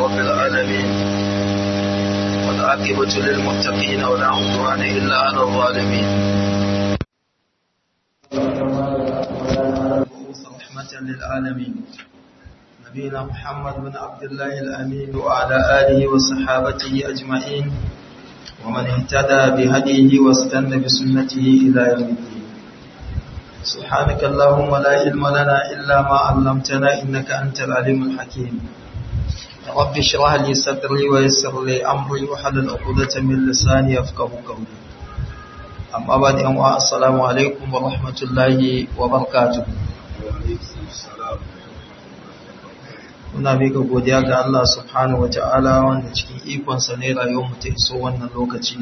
رب العالمين والعاقبة للمتقين ولا عدوان إلا على الظالمين رحمة للعالمين نبينا محمد بن عبد الله الأمين وعلى آله وصحابته أجمعين ومن اهتدى بهديه واستنى بسنته إلى يوم الدين سبحانك اللهم لا علم لنا إلا ما علمتنا إنك أنت العليم الحكيم رب اشرح لي صدري ويسر لي أمري وحلل عقدة من لساني يفقه قولي أما بعد أمواء السلام عليكم ورحمة الله وبركاته muna mika godiya ga Allah subhanahu wata'ala wanda cikin ikonsa ne rayuwar ta iso wannan lokaci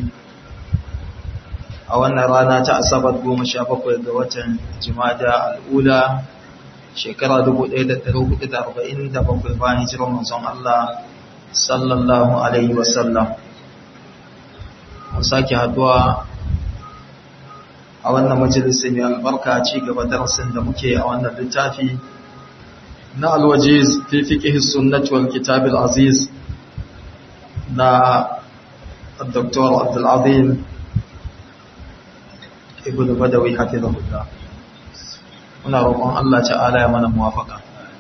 a wannan rana ta asabar goma sha bakwai ga watan jimada al'ula shekara 1447 bayan hijirar manzon Allah sallallahu alaihi wasallam mun sake haduwa a wannan majalisa mai albarka ci gaba darasin da muke a wannan littafi na alwajiz fi fiqh sunnah wal kitab al aziz na Dr. Abdul Azim Ibn Badawi hafizahullah muna roƙon Allah ta'ala ya mana muwafaka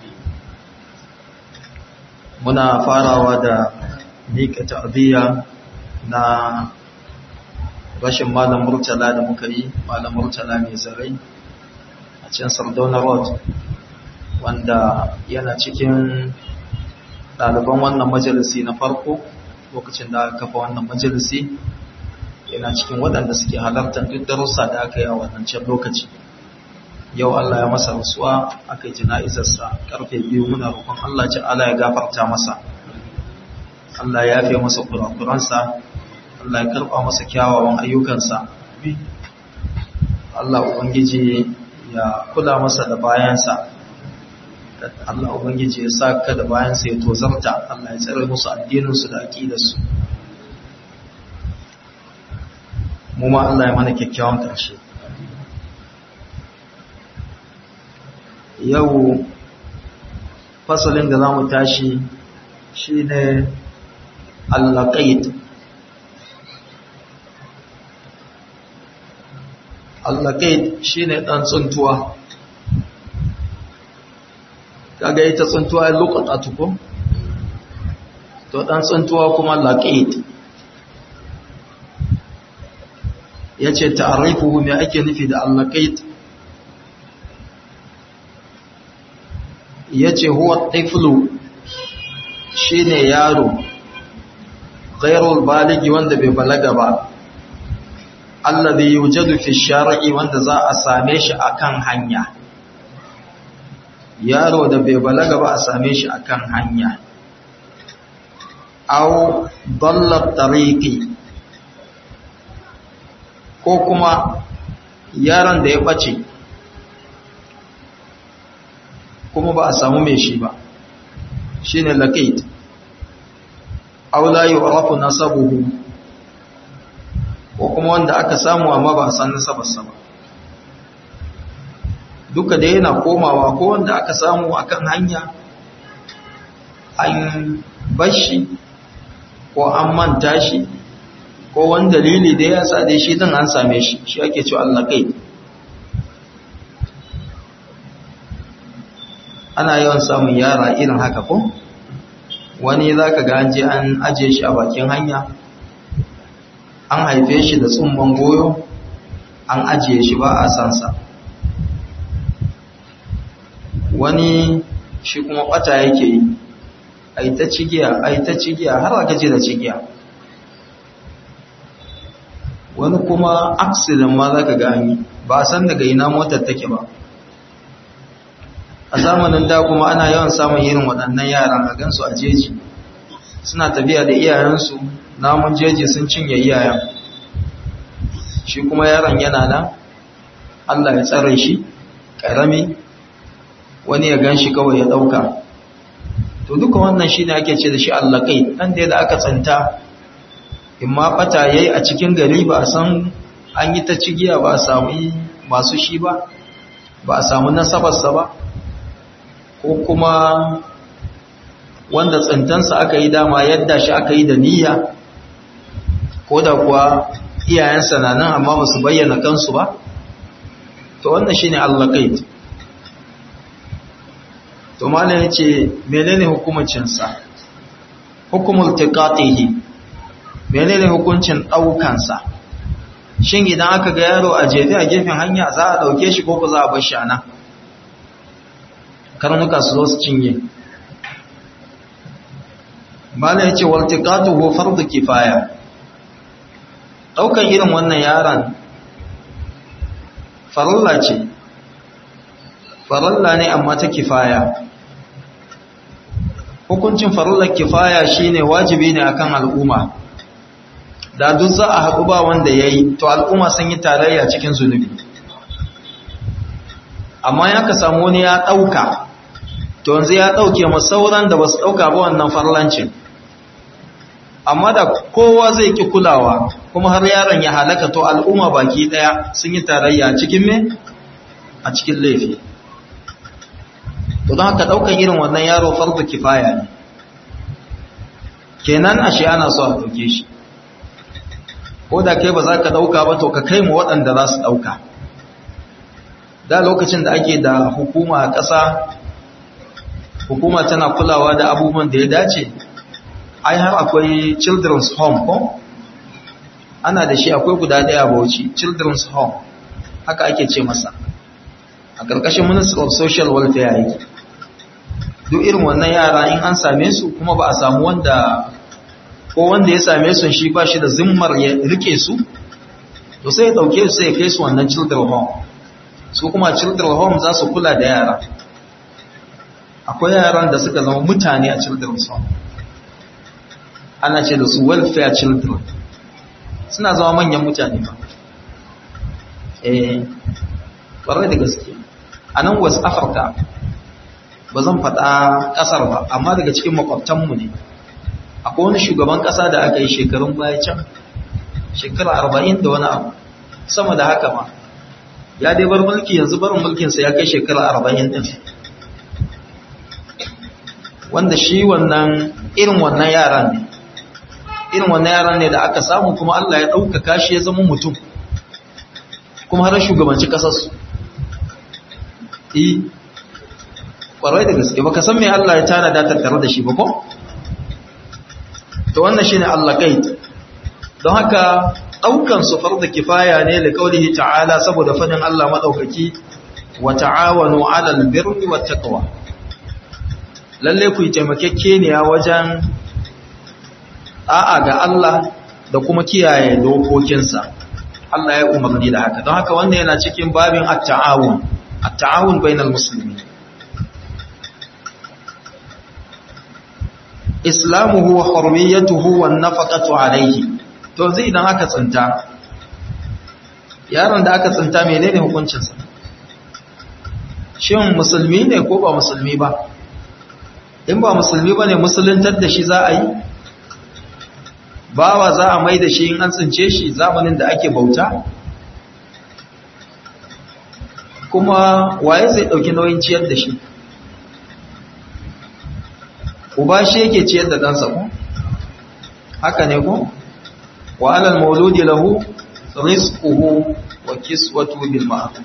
muna farawa da mika ta'ziya na rashin malam murtala da muka yi malam murtala mai zarai a cikin Sardauna Road wanda yana cikin ɗaliban wannan majalisi na farko lokacin da aka kafa wannan majalisi yana cikin waɗanda suke halartar duk darussa da aka yi a wannan can lokaci yau Allah ya masa rasuwa aka yi jana'izarsa karfe biyu muna roƙon Allah ce Allah ya gafarta masa Allah ya yafe masa kurakuransa Allah ya karɓa masa kyawawan ayyukansa Allah Ubangiji ya kula masa da bayansa Allah Ubangiji ya sa ka da bayansa ya tozarta Allah ya tsare musu addininsu da aƙidarsu mu ma Allah ya mana kyakkyawan ƙarshe yau fasalin da za mu tashi shi ne allaƙaid allaƙaid shi ne ɗan tsuntuwa kaga ita tsuntuwa ya lokata tuko to ɗan tsuntuwa kuma laƙaid ya ce ta'arifuhu mai ake nufi da allaƙaid ya ce huwa tiflu shi ne yaro ghairul baligi wanda bai balaga ba allazi yujadu fi shar'i wanda za a same shi akan hanya yaro da bai balaga ba a same shi akan hanya aw dallat tariqi ko kuma yaron da ya bace kuma ba a samu mai shi ba shine laqit aw la yu'rafu nasabuhu ko kuma wanda aka samu amma ba a san nasabarsa ba duka da yana komawa ko wanda aka samu akan hanya an bashi ko an manta shi ko wani dalili da ya sa da shi din an same shi shi ake cewa Allah kai ana yawan samun yara irin haka ko wani zaka ga an je an aje shi a bakin hanya an haife shi da tsumban goyo an ajiye shi ba a sansa wani shi kuma bata yake yi a ta cigiya a ta cigiya har aka ce da cigiya wani kuma accident ma za ka gani ba a san daga ina motar take ba a zamanin da kuma ana yawan samun irin waɗannan yaran a gansu a jeji suna tafiya da iyayensu namun jeji sun cinye iyayen shi kuma yaron yana nan Allah ya tsare shi ƙarami wani ya gan shi kawai ya ɗauka to duka wannan shi ne ake ce da shi Allah kai ɗan da aka tsanta in ma fata ya yi a cikin gari ba a san an yi ta cigiya ba a samu masu shi ba ba a samu nasabarsa ba ko kuma wanda tsintansa aka yi dama yadda shi aka yi da niyya ko da kuwa iyayensa na nan amma ba su bayyana kansu ba to wannan shine allaqait to malam yace menene hukuncin sa hukumul tiqatihi menene hukuncin daukan sa shin idan aka ga yaro a jefe a gefen hanya za a dauke shi ko ba za a bar shi ana karnuka su zo su cinye malam yace wal tiqatuhu fardu kifaya daukan irin wannan yaron faralla ce faralla ne amma ta kifaya hukuncin farallar kifaya shine wajibi ne akan al'umma da duk za a haɗu ba wanda ya yi to al'umma sun yi tarayya cikin zunubi amma ya ka samu wani ya ɗauka to yanzu ya ɗauke masauran da ba su ɗauka ba wannan farlancin amma da kowa zai ki kulawa kuma har yaron ya halaka to al'umma baki ɗaya sun yi tarayya cikin me a cikin laifi to don haka ɗaukan irin wannan yaro farko kifaya ne kenan ashe ana so a ɗauke shi ko da kai ba za ka ɗauka ba to ka kai mu waɗanda za su ɗauka da lokacin da ake da hukuma a ƙasa hukuma tana kulawa da abubuwan da ya dace ai har akwai children's home ko ana da shi akwai guda ɗaya bauchi children's home haka ake ce masa a ƙarƙashin minister of social welfare yake duk irin wannan yara in an same su kuma ba a samu wanda ko wanda ya same su shi ba shi da zimmar ya rike su to sai ya dauke su sai ya kai su wannan children home su kuma children home za su kula da yara akwai yaran da suka zama mutane a children home ana ce da su welfare children suna zama manyan mutane ba eh ƙwarai da gaske a nan west africa ba zan faɗa ƙasar ba amma daga cikin makwabtanmu ne akwai wani shugaban ƙasa da aka yi shekarun baya can shekara arba'in da wani abu sama da haka ma ya dai bar mulki yanzu barin mulkinsa ya kai shekara arba'in ɗin wanda shi wannan irin wannan yaran ne irin wannan yaran ne da aka samu kuma Allah ya ɗaukaka shi ya zama mutum kuma har shugabanci ƙasarsu yi ƙwarai da gaske baka san me Allah ya tana da tattare da shi ba ko to wannan shine Allah kait don haka daukan su farda kifaya ne da kaulihi ta'ala saboda fadin Allah madaukaki wa ta'awanu 'alal birri wat taqwa lalle ku yi taimakekeniya wajen a'a ga Allah da kuma kiyaye dokokinsa Allah ya umarni da haka don haka wannan yana cikin babin at-ta'awun at-ta'awun bainal muslimin islamuhu wa hurmiyatuhu wan nafaqatu alayhi to zai idan aka tsinta yaron da aka tsinta menene hukuncin sa shin musulmi ne ko ba musulmi ba in ba musulmi bane musuluntar da shi za a yi bawa za a mai da shi in an tsince shi zamanin da ake bauta kuma waye zai dauki nauyin ciyar da shi uba shi yake ciyar da ɗansa ko haka ne ko wa alal mauludi lahu rizquhu wa kiswatu bil ma'ruf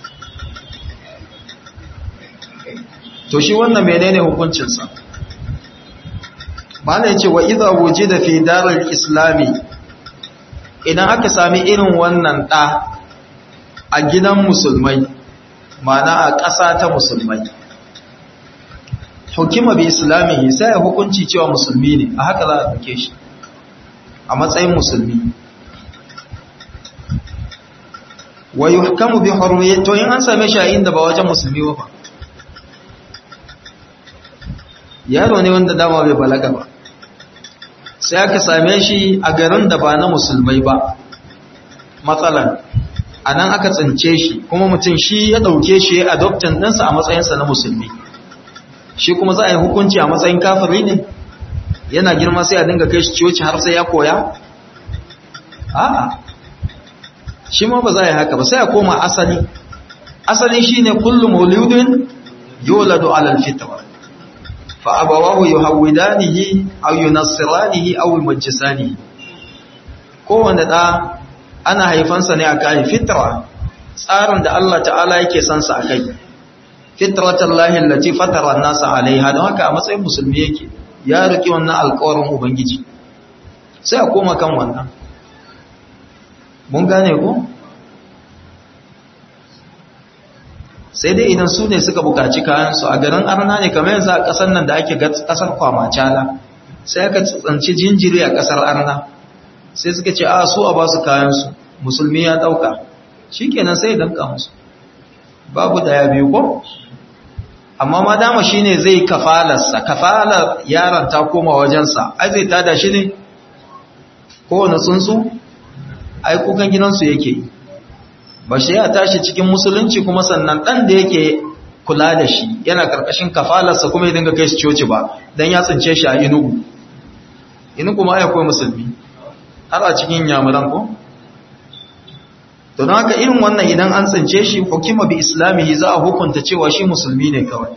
to shi wannan menene hukuncin sa malai yace wa idza wujida fi daril islami idan aka sami irin wannan da a gidan musulmai mana a ƙasa ta musulmai hukuma bi islamihi sai ya hukunci cewa musulmi ne a haka za a ɗauke shi a matsayin musulmi wa yuhkamu bi hurmiyati to in an same shi a inda ba wajen musulmi ba yaro ne wanda dama bai balaga ba sai aka same shi a garin da ba na musulmai ba matsalan a nan aka tsince shi kuma mutum shi ya ɗauke shi ya adoptan ɗinsa a matsayinsa na musulmi shi kuma za a yi hukunci a matsayin kafiri ne yana girma sai a dinga kai shi ciwoci har sai ya koya a'a shi ma ba za a yi haka ba sai a koma asali asali shi ne kullum mauludin yolado alal fitra fa abawahu yuhawidanihi aw yunassiranihi aw yumajjisanihi kowanne da ana haifansa ne akan fitra tsarin da Allah ta'ala yake san sa akai fitratallahi allati fatara an-nasa alaiha don haka a matsayin musulmi yake ya riki wannan alƙawarin ubangiji sai a koma kan wannan mun gane ko sai dai idan su ne suka bukaci kayansu a garin arna ne kamar yanzu a ƙasar nan da ake ƙasar kwamacala sai aka tsanci jinjiri a ƙasar arna sai suka ce a su a ba su kayansu musulmi ya ɗauka shi kenan sai danka musu babu daya biyu ko amma ma dama shi ne zai kafalarsa kafalar yaron ta koma wajensa ai zai tada shi ne kowane tsuntsu ai kukan gidansu yake yi ba shi ya tashi cikin musulunci kuma sannan ɗan da yake kula da shi yana ƙarƙashin kafalarsa kuma ya dinga kai shi coci ba don ya tsince shi a inugu inugu ma ya koyi musulmi har a cikin yamuran ko? to don haka irin wannan idan an tsince shi hukuma bi islamihi za a hukunta cewa shi musulmi ne kawai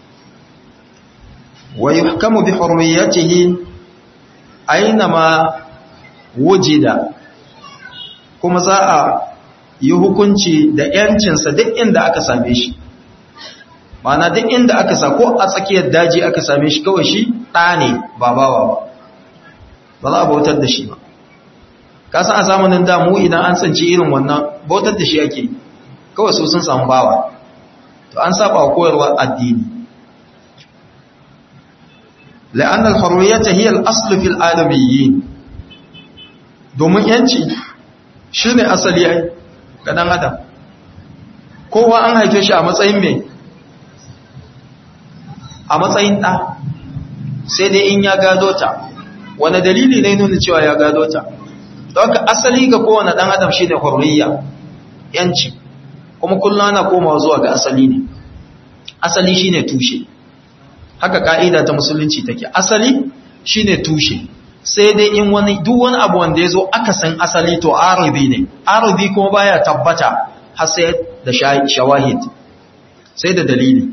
wa yuhkamu bi hurriyatihi aina ma wujida kuma za a yi hukunci da ‘yancinsa duk inda aka same shi mana duk inda aka sa ko a tsakiyar daji aka same shi kawai shi ɗa ne ba bawa ba ba za a bautar da shi ba kasan a zamanin damu idan an tsanci irin wannan bautar da shi ake kawai su sun samu bawa to an saba wa koyarwar addini la'annal hurriyata hiya al-aslu fil adamiyyin domin yanci shine asali ai ga ɗan adam kowa an haife shi a matsayin mai a matsayin ɗa sai dai in ya gado ta wani dalili ne nuna cewa ya gado ta don ka asali ga kowane ɗan adam shi ne hurriya yanci kuma kullum ana komawa zuwa ga asali ne asali shi ne tushe haka ka'ida ta musulunci take asali shi ne tushe sai dai in wani duk wani abu wanda ya zo aka san asali to arabi ne arabi kuma baya tabbata har sai da shawahid sai da dalili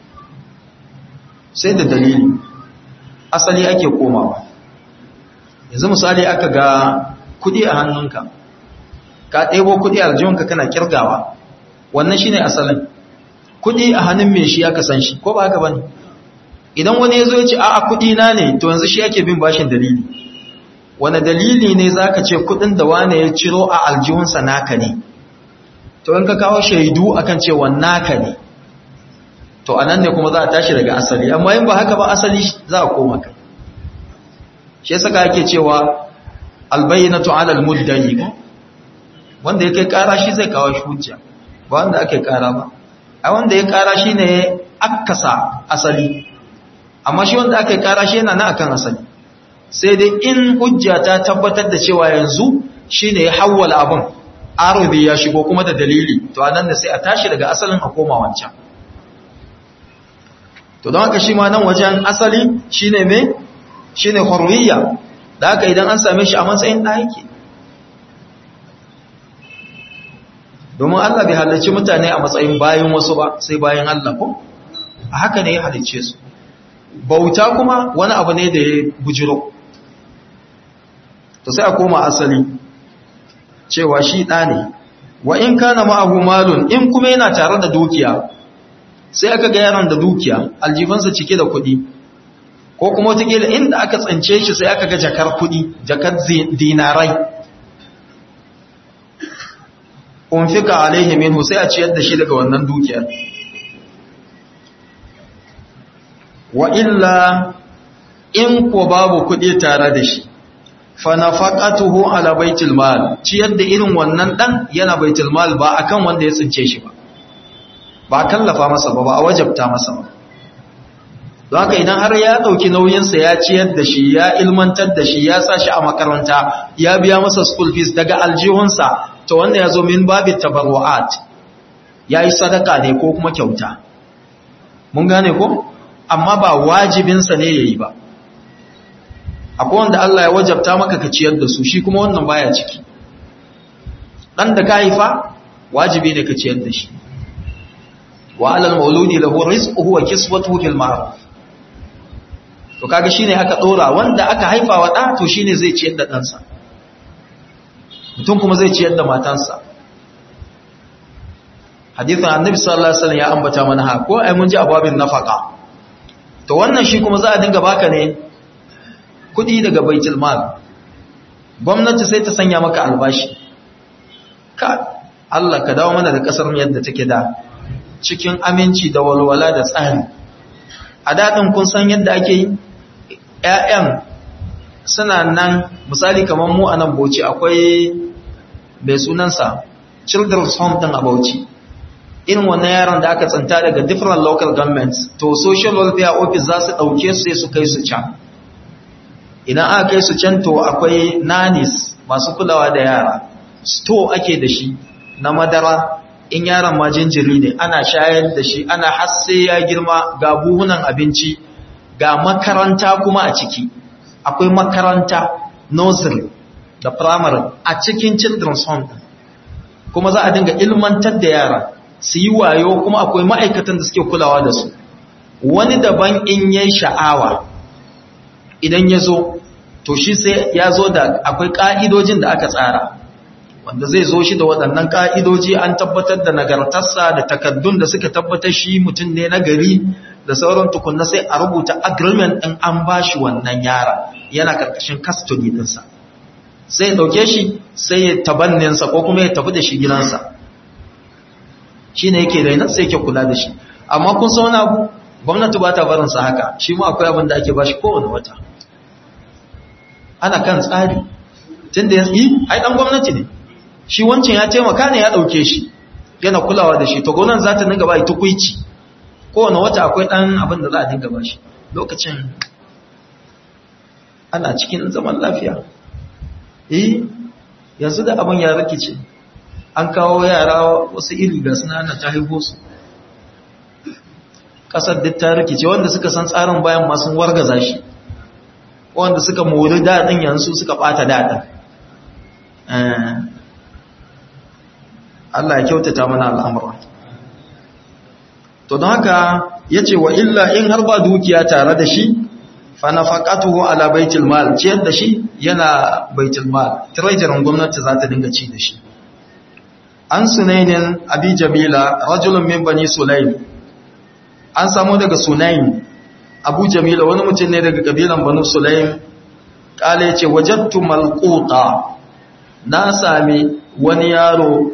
sai da dalili asali ake komawa yanzu misali aka ga kudi a hannunka ka ɗebo kudi a aljihunka kana kirgawa wannan shine asalin kudi a hannun mai shi aka san shi ko ba haka bane idan wani ya zo ya ce a'a kudi na ne to yanzu shi ake bin bashin dalili wani dalili ne za ka ce kudin da wane ya ciro a aljihunsa naka ne to in ka kawo shaidu akan cewa naka ne to a nan ne kuma za a tashi daga asali amma yin ba haka ba asali za a koma kai shi yasa ka ake cewa albayyinatu ala almuddayi ko wanda ya kai kara shi zai kawo shi hujja ba wanda ake kara ba a wanda ya kara shi ne akasa asali amma shi wanda aka kara shi yana na akan asali sai dai in hujja ta tabbatar da cewa yanzu shine ya hawwala abin arabi ya shigo kuma da dalili to anan da sai a tashi daga asalin a koma wancan to don haka shi ma nan wajen asali shine me shine hurriya da haka idan an same shi a matsayin da yake domin Allah bai halarci mutane a matsayin bayan wasu ba sai bayan Allah ko a haka ne ya halicce su bauta kuma wani abu ne da ya bujiro to sai a koma asali cewa shi ɗa ne wa in kana ma'ahu malun in kuma yana tare da dukiya sai aka ga yaron da dukiya aljifansa cike da kuɗi ko kuma wataƙila inda aka tsance shi sai aka ga jakar kuɗi jakar dinarai unfika alaihi minhu sai a ciyar da shi daga wannan dukiyar wa illa in ko babu kuɗi tare da shi fa nafaqatuhu ala baitul mal ciyar da irin wannan dan yana baitul mal ba akan wanda ya tsince shi ba ba kallafa masa ba ba a wajabta masa ba don haka idan har ya dauki nauyin sa ya ciyar da shi ya ilmantar da shi ya sa shi a makaranta ya biya masa school fees daga aljihunsa to wanda ya zo min babit tabarruat yayi sadaka ne ko kuma kyauta mun gane ko amma ba wajibinsa ne ya yi ba akwai wanda Allah ya wajabta maka ka ciyar da su shi kuma wannan baya ciki ɗan da ka haifa wajibi ne ka ciyar da shi wa alal mauludi lahu rizquhu wa kiswatuhu bil ma'ruf to kaga shine aka dora wanda aka haifa wa da to shine zai ciyar da ɗansa mutum kuma zai ciyar da matansa hadithin annabi sallallahu alaihi wasallam ya ambata mana ha ko ai mun ji ababin nafaka to wannan shi kuma za a dinga baka ne kudi daga baitul mal gwamnati sai ta sanya maka albashi ka Allah ka dawo mana da kasar mu yadda take da cikin aminci da walwala da tsari a dadin kun san yadda ake yi ƴaƴan suna nan misali kamar mu a nan Bauchi akwai bai sunansa children's home din a Bauchi irin wannan yaron da aka tsanta daga different local governments to social welfare office za su ɗauke su sai su kai su can idan aka kai su can to akwai nanis masu kulawa da yara store ake da shi na madara in yaron ma jinjiri ne ana shayar da shi ana hasse ya girma ga buhunan abinci ga makaranta kuma a ciki akwai makaranta nursery da primary a cikin children's home kuma za a dinga ilmantar da yara su yi wayo kuma akwai ma'aikatan da suke kulawa da su wani daban in ya sha'awa idan ya zo to shi sai ya zo da akwai ƙa'idojin da aka tsara wanda zai zo shi da waɗannan ƙa'idoji an tabbatar da nagartarsa da takaddun da suka tabbatar shi mutum ne na gari da sauran tukunna sai a rubuta agreement ɗin an ba shi wannan yara yana ƙarƙashin custody ɗinsa sai ya ɗauke shi sai ya tabanninsa ko kuma ya tafi da shi gidansa shi ne yake rainar sai yake kula da shi amma kun sa wani abu gwamnati ba ta barinsa haka shi ma akwai abin da ake ba shi kowane wata ana kan tsari tun da ya yi ai ɗan gwamnati ne shi wancan ya taimaka ne ya ɗauke shi yana kulawa da shi to gwamnati za ta dinga ba tukuici kowane wata akwai ɗan abin da za a dinga ba shi lokacin ana cikin zaman lafiya eh yanzu da abin ya rikice an kawo yara wasu iri ga suna ana ta haifo su ƙasar duk ta rikice wanda suka san tsarin bayan masu wargaza shi wanda suka mori daɗin yanzu suka ɓata daɗin Allah ya kyautata mana al'amura to don haka ya ce wa illa in har ba dukiya tare da shi fa nafaqatuhu ala baitul mal ciyar da shi yana baitul mal treasury gwamnati za ta dinga ci da shi an sunainin abi jamila rajulun min bani sulaim an samu daga sunain abu jamila wani mutum ne daga kabilan banu sulaim kale ce wajattu malquta na sami wani yaro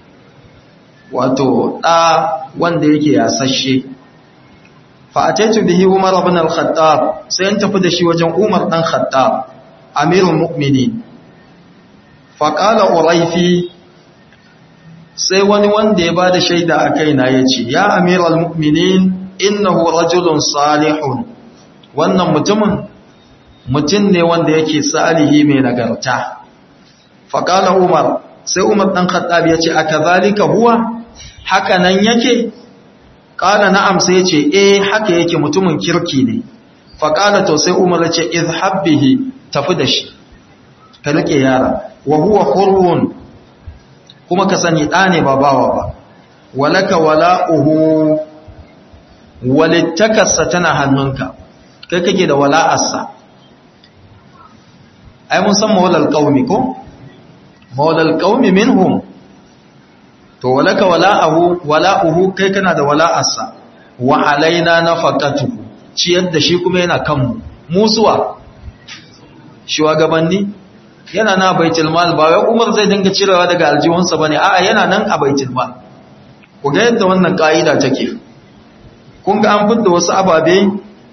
wato da wanda yake yasashe fa ataitu bihi umar ibn al-khattab sai an tafi da shi wajen umar dan khattab amirul mu'minin fa qala uraifi sai wani wanda ya bada shaida a kaina yace ya amiral mu'minin innahu rajulun salihun wannan mutumin mutum ne wanda yake salihi mai nagarta faqala umar sai umar dan khattab yace akazalika huwa haka nan yake qala na'am sai yace eh haka yake mutumin kirki ne faqala to sai umar yace izhab bihi tafi da shi ka rike yara wa huwa hurrun kuma ka sani ɗa ne ba bawa ba walaka wala'uhu walittakarsa tana hannunka kai kake da wala'arsa ai mun san mawalal qaumi ko mawalal qaumi minhum to walaka wala'uhu wala'uhu kai kana da wala'arsa wa alaina nafaqatuhu ciyar da shi kuma yana kanmu musuwa shugabanni yana na baitul mal ba wai Umar zai dinga cirewa daga aljihunsa bane a'a yana nan a baitul mal ku ga yadda wannan kaida take kun ga an fidda wasu ababe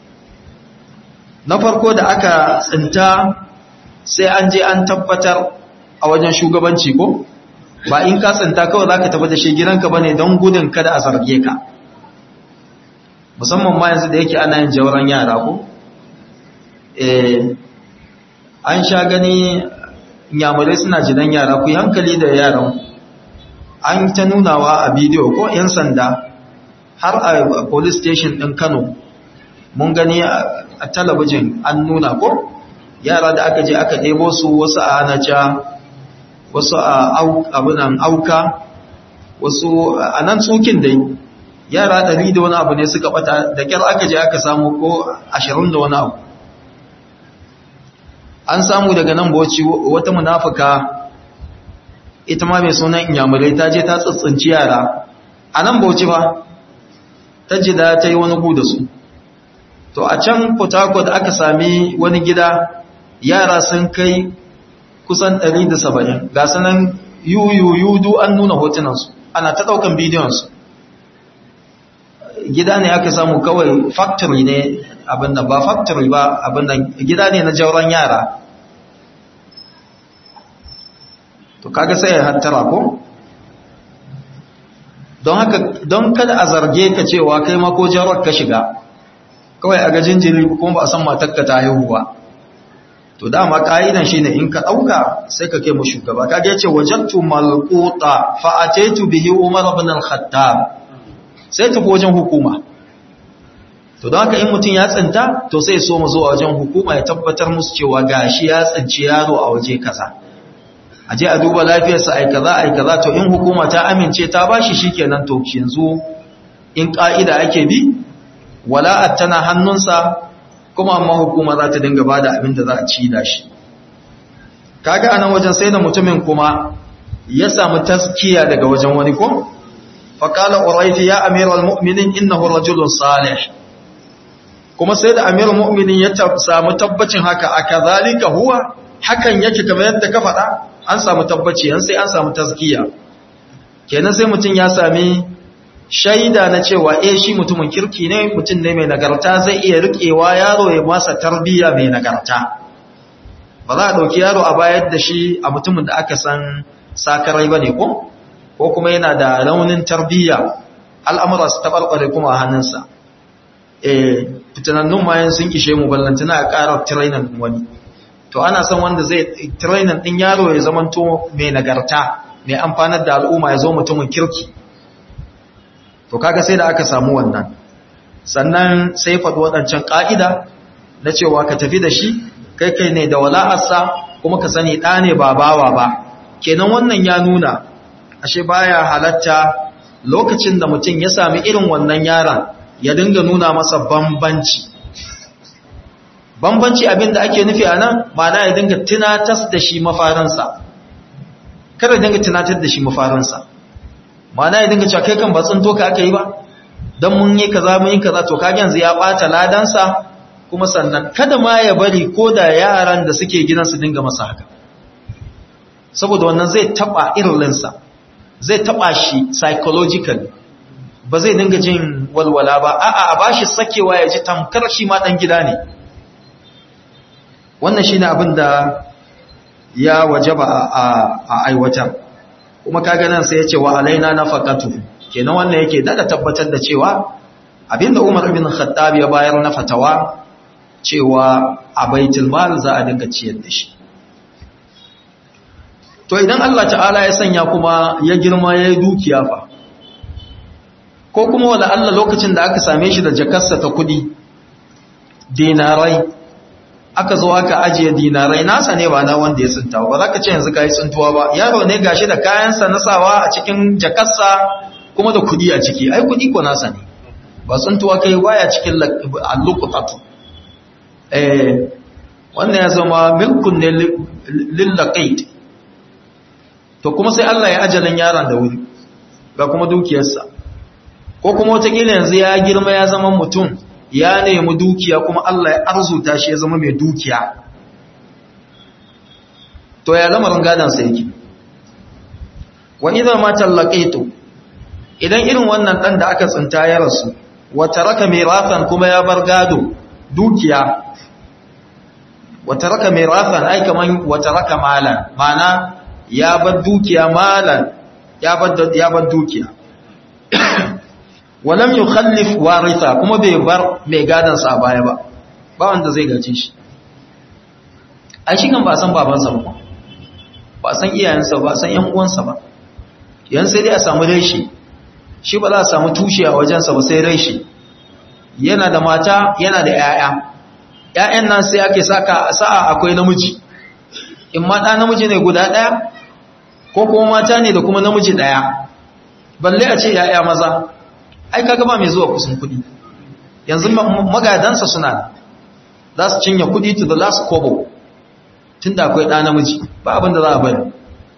na farko da aka tsinta sai an je an tabbatar a wajen shugabanci ko ba in ka tsinta kawai zaka tafi da shi gidanka bane don gudun kada a zarge ka musamman ma yanzu da yake ana yin jawran yara ko eh an sha gani nyamurai suna jidan yara ku yi hankali da yaran an ta nunawa a bidiyo ko 'yan sanda har a police station ɗin kano mun gani a talabijin an nuna ko yara da aka je aka ɗebo su wasu a hanaca wasu a abunan auka wasu a nan tsokin dai yara ɗari da wani abu ne suka ɓata da kyar aka je aka samu ko ashirin da wani abu an samu daga nan boci wata munafuka ita ma mai sunan inyamurai ta je ta tsitsinci yara a nan bauchi ba ta ji da ta yi wani gu da su to a can port aka sami wani gida yara sun kai kusan 170 ga sanan yuyuyudu an nuna hotunansu ana ta daukan bidiyonsu gida ne aka samu kawai factory ne abinda ba factory ba abinda gida ne na jauran yara to kaga sai ya hattara ko don haka don kada a zarge ka cewa kai ma ko jaurar ka shiga kawai a gajin jiri kuma ba a san matakka ta haihu ba to dama ka'idan shine in ka dauka sai ka kai mu shugaba kage yace wajadtu malquta fa ataitu bihi umar ibn al-khattab sai ta wajen hukuma to don haka in mutun ya tsinta to sai so mu zo wajen hukuma ya tabbatar musu cewa gashi ya tsinci yaro a waje kaza aje a duba lafiyarsa ai kaza ai kaza to in hukuma ta amince ta bashi shikenan to yanzu in ka'ida ake bi wala'at tana hannunsa kuma amma hukuma za ta dinga ba da abin da za a ci da shi kaga anan wajen sai da mutumin kuma ya samu taskiya daga wajen wani ko faqala urayti ya amiral mu'minin innahu rajulun salih kuma sai da amirul mu'minin ya samu tabbacin haka akazalika huwa hakan yake kamar yadda ka faɗa an samu tabbaci an sai an samu taskiya kenan sai mutum ya sami shaida na cewa eh shi mutumin kirki ne mutum ne mai nagarta zai iya riƙewa yaro ya masa tarbiyya mai nagarta ba za a ɗauki yaro a bayar da shi a mutumin da aka san sakarai ba ne ko ko kuma yana da raunin tarbiyya al'amura su taɓarɓare kuma a hannunsa eh fitanannun mayan sun ishe mu ballantana a ƙara trainan wani to ana son wanda zai trainan ɗin yaro ya zamanto mai nagarta mai amfanar da al'umma ya zo mutumin kirki to kaga sai da aka samu wannan sannan sai faɗi waɗancan ƙa'ida na cewa ka tafi da shi kai kai ne da wala'arsa kuma ka sani ɗa ne ba bawa ba kenan wannan ya nuna ashe baya halatta lokacin da mutum ya sami irin wannan yaron ya dinga nuna masa bambanci bambanci abinda ake nufi a nan ma'ana ya dinga tunatar da shi mafaransa kada dinga tunatar da shi mafaransa mana ya dinga cewa kai kan ba tsinto ka aka yi ba don mun yi kaza mun yi kaza to kage yanzu ya bata ladansa kuma sannan kada ma ya bari ko da yaran da suke gidan su dinga masa haka saboda wannan zai taba irlinsa zai taba shi psychologically ba zai dinga jin walwala ba a'a a bashi sakewa ya ji tamkar shi ma dan gida ne wannan shine abin da ya wajaba a aiwatar kuma kaga nan sai ya ce wa alaina nafaqatu kenan wannan yake daga tabbatar da cewa abinda Umar ibn Khattab ya bayar na fatawa cewa a baitul mal za a dinga ciyar da shi to idan Allah ta'ala ya sanya kuma ya girma ya yi dukiya fa ko kuma wala Allah lokacin da aka same shi da jakarsa ta kudi dinarai aka zo aka ajiye dinarai nasa ne ba na wanda ya tsinta ba za ka ce yanzu ka yi tsintuwa ba yaro ne gashi da kayansa na sawa a cikin jakarsa kuma da kudi a ciki ai kudi ko nasa ne ba tsintuwa kai baya cikin allukutatu eh wannan ya zama milkun ne lillaqait to kuma sai Allah ya ajalin yaron da wuri ga kuma dukiyarsa ko kuma wataƙila yanzu ya girma ya zama mutum ya nemi dukiya kuma Allah ya arzuta shi ya zama mai dukiya to ya zama rangadansa yake wa idan ma tallaqaitu idan irin wannan dan da aka tsinta ya rasu wa taraka mirafan kuma ya bar gado dukiya wa taraka mirafan ai kaman wa taraka malan mana ya bar dukiya malan ya bar ya bar dukiya walam yukhallif waritha kuma bai bar mai gadan sa baya ba ba wanda zai gaje shi ai shi kan ba san babansa ba ba san iyayensa ba san yan uwansa ba yan sai dai a samu reshi shi ba za a samu tushe a wajensa ba sai reshi yana da mata yana da yaya yayan nan sai ake saka sa'a akwai namiji in ma da namiji ne guda daya ko kuma mata ne da kuma namiji daya balle a ce yaya maza ai kaga ba mai zuwa kusan kudi yanzu magadansa suna za su cinye kudi to the last kobo tun da akwai ɗa namiji ba abin da za a bari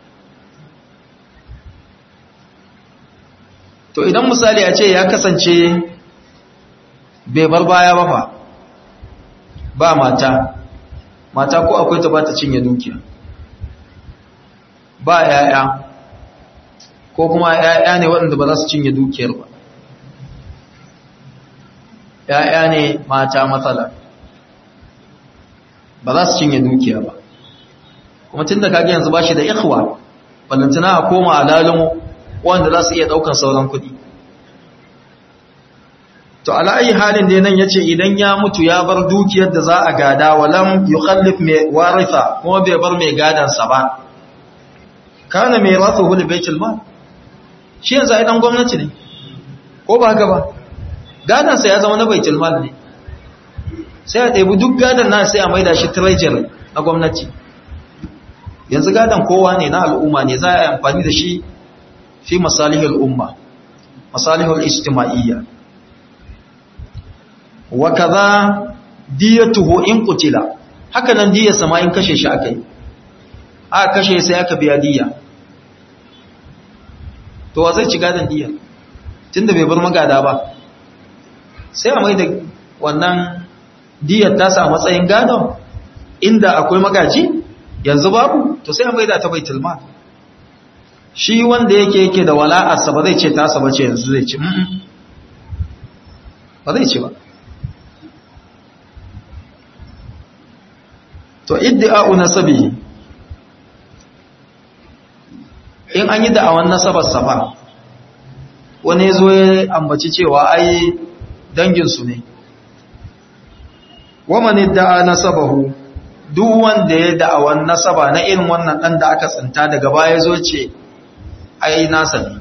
to idan misali a ce ya kasance bai bar baya ba fa ba mata mata ko akwai ta ba ta cinye dukiya ba yaya ko kuma yaya ne waɗanda ba za su cinye dukiyar ba yaya ne mata matsala ba za su cinye dukiya ba kuma tun da kage yanzu ba shi da ikhwa ballantana a koma alalin wanda za su iya ɗaukan sauran kuɗi to ala'ayi halin da nan ya ce idan ya mutu ya bar dukiyar da za a gada walam yukhallif mai warifa kuma bai bar mai gadansa ba kana mai rasu hulu baitul mal shi yanzu ai dan gwamnati ne ko ba haka ba gadansa ya zama na baitul mal ne sai a ɗebi duk gadan na sai a maida shi treasury na gwamnati yanzu gadan kowa ne na al'umma ne za a yi amfani da shi fi masalihul umma masalihul ijtima'iyya wa kaza diyatuhu in qutila haka nan diyar sama in kashe shi akai a kashe sai aka biya diya to wa zai ci gadan diya tunda bai bar magada ba sai a mai da wannan diyar ta sa matsayin gadon inda akwai magaji yanzu babu to sai a mai da ta baitul mal shi wanda yake yake da wala'arsa ba zai ce tasa ba ce yanzu zai ci ba zai ce ba to iddi'a'u nasabihi in an yi da'awan nasabar safa wani zo ya ambaci cewa ai danginsu ne waman idda'a nasabahu duk wanda ya da'awan nasaba na irin wannan dan da aka tsinta daga baya zo ce ai nasa ne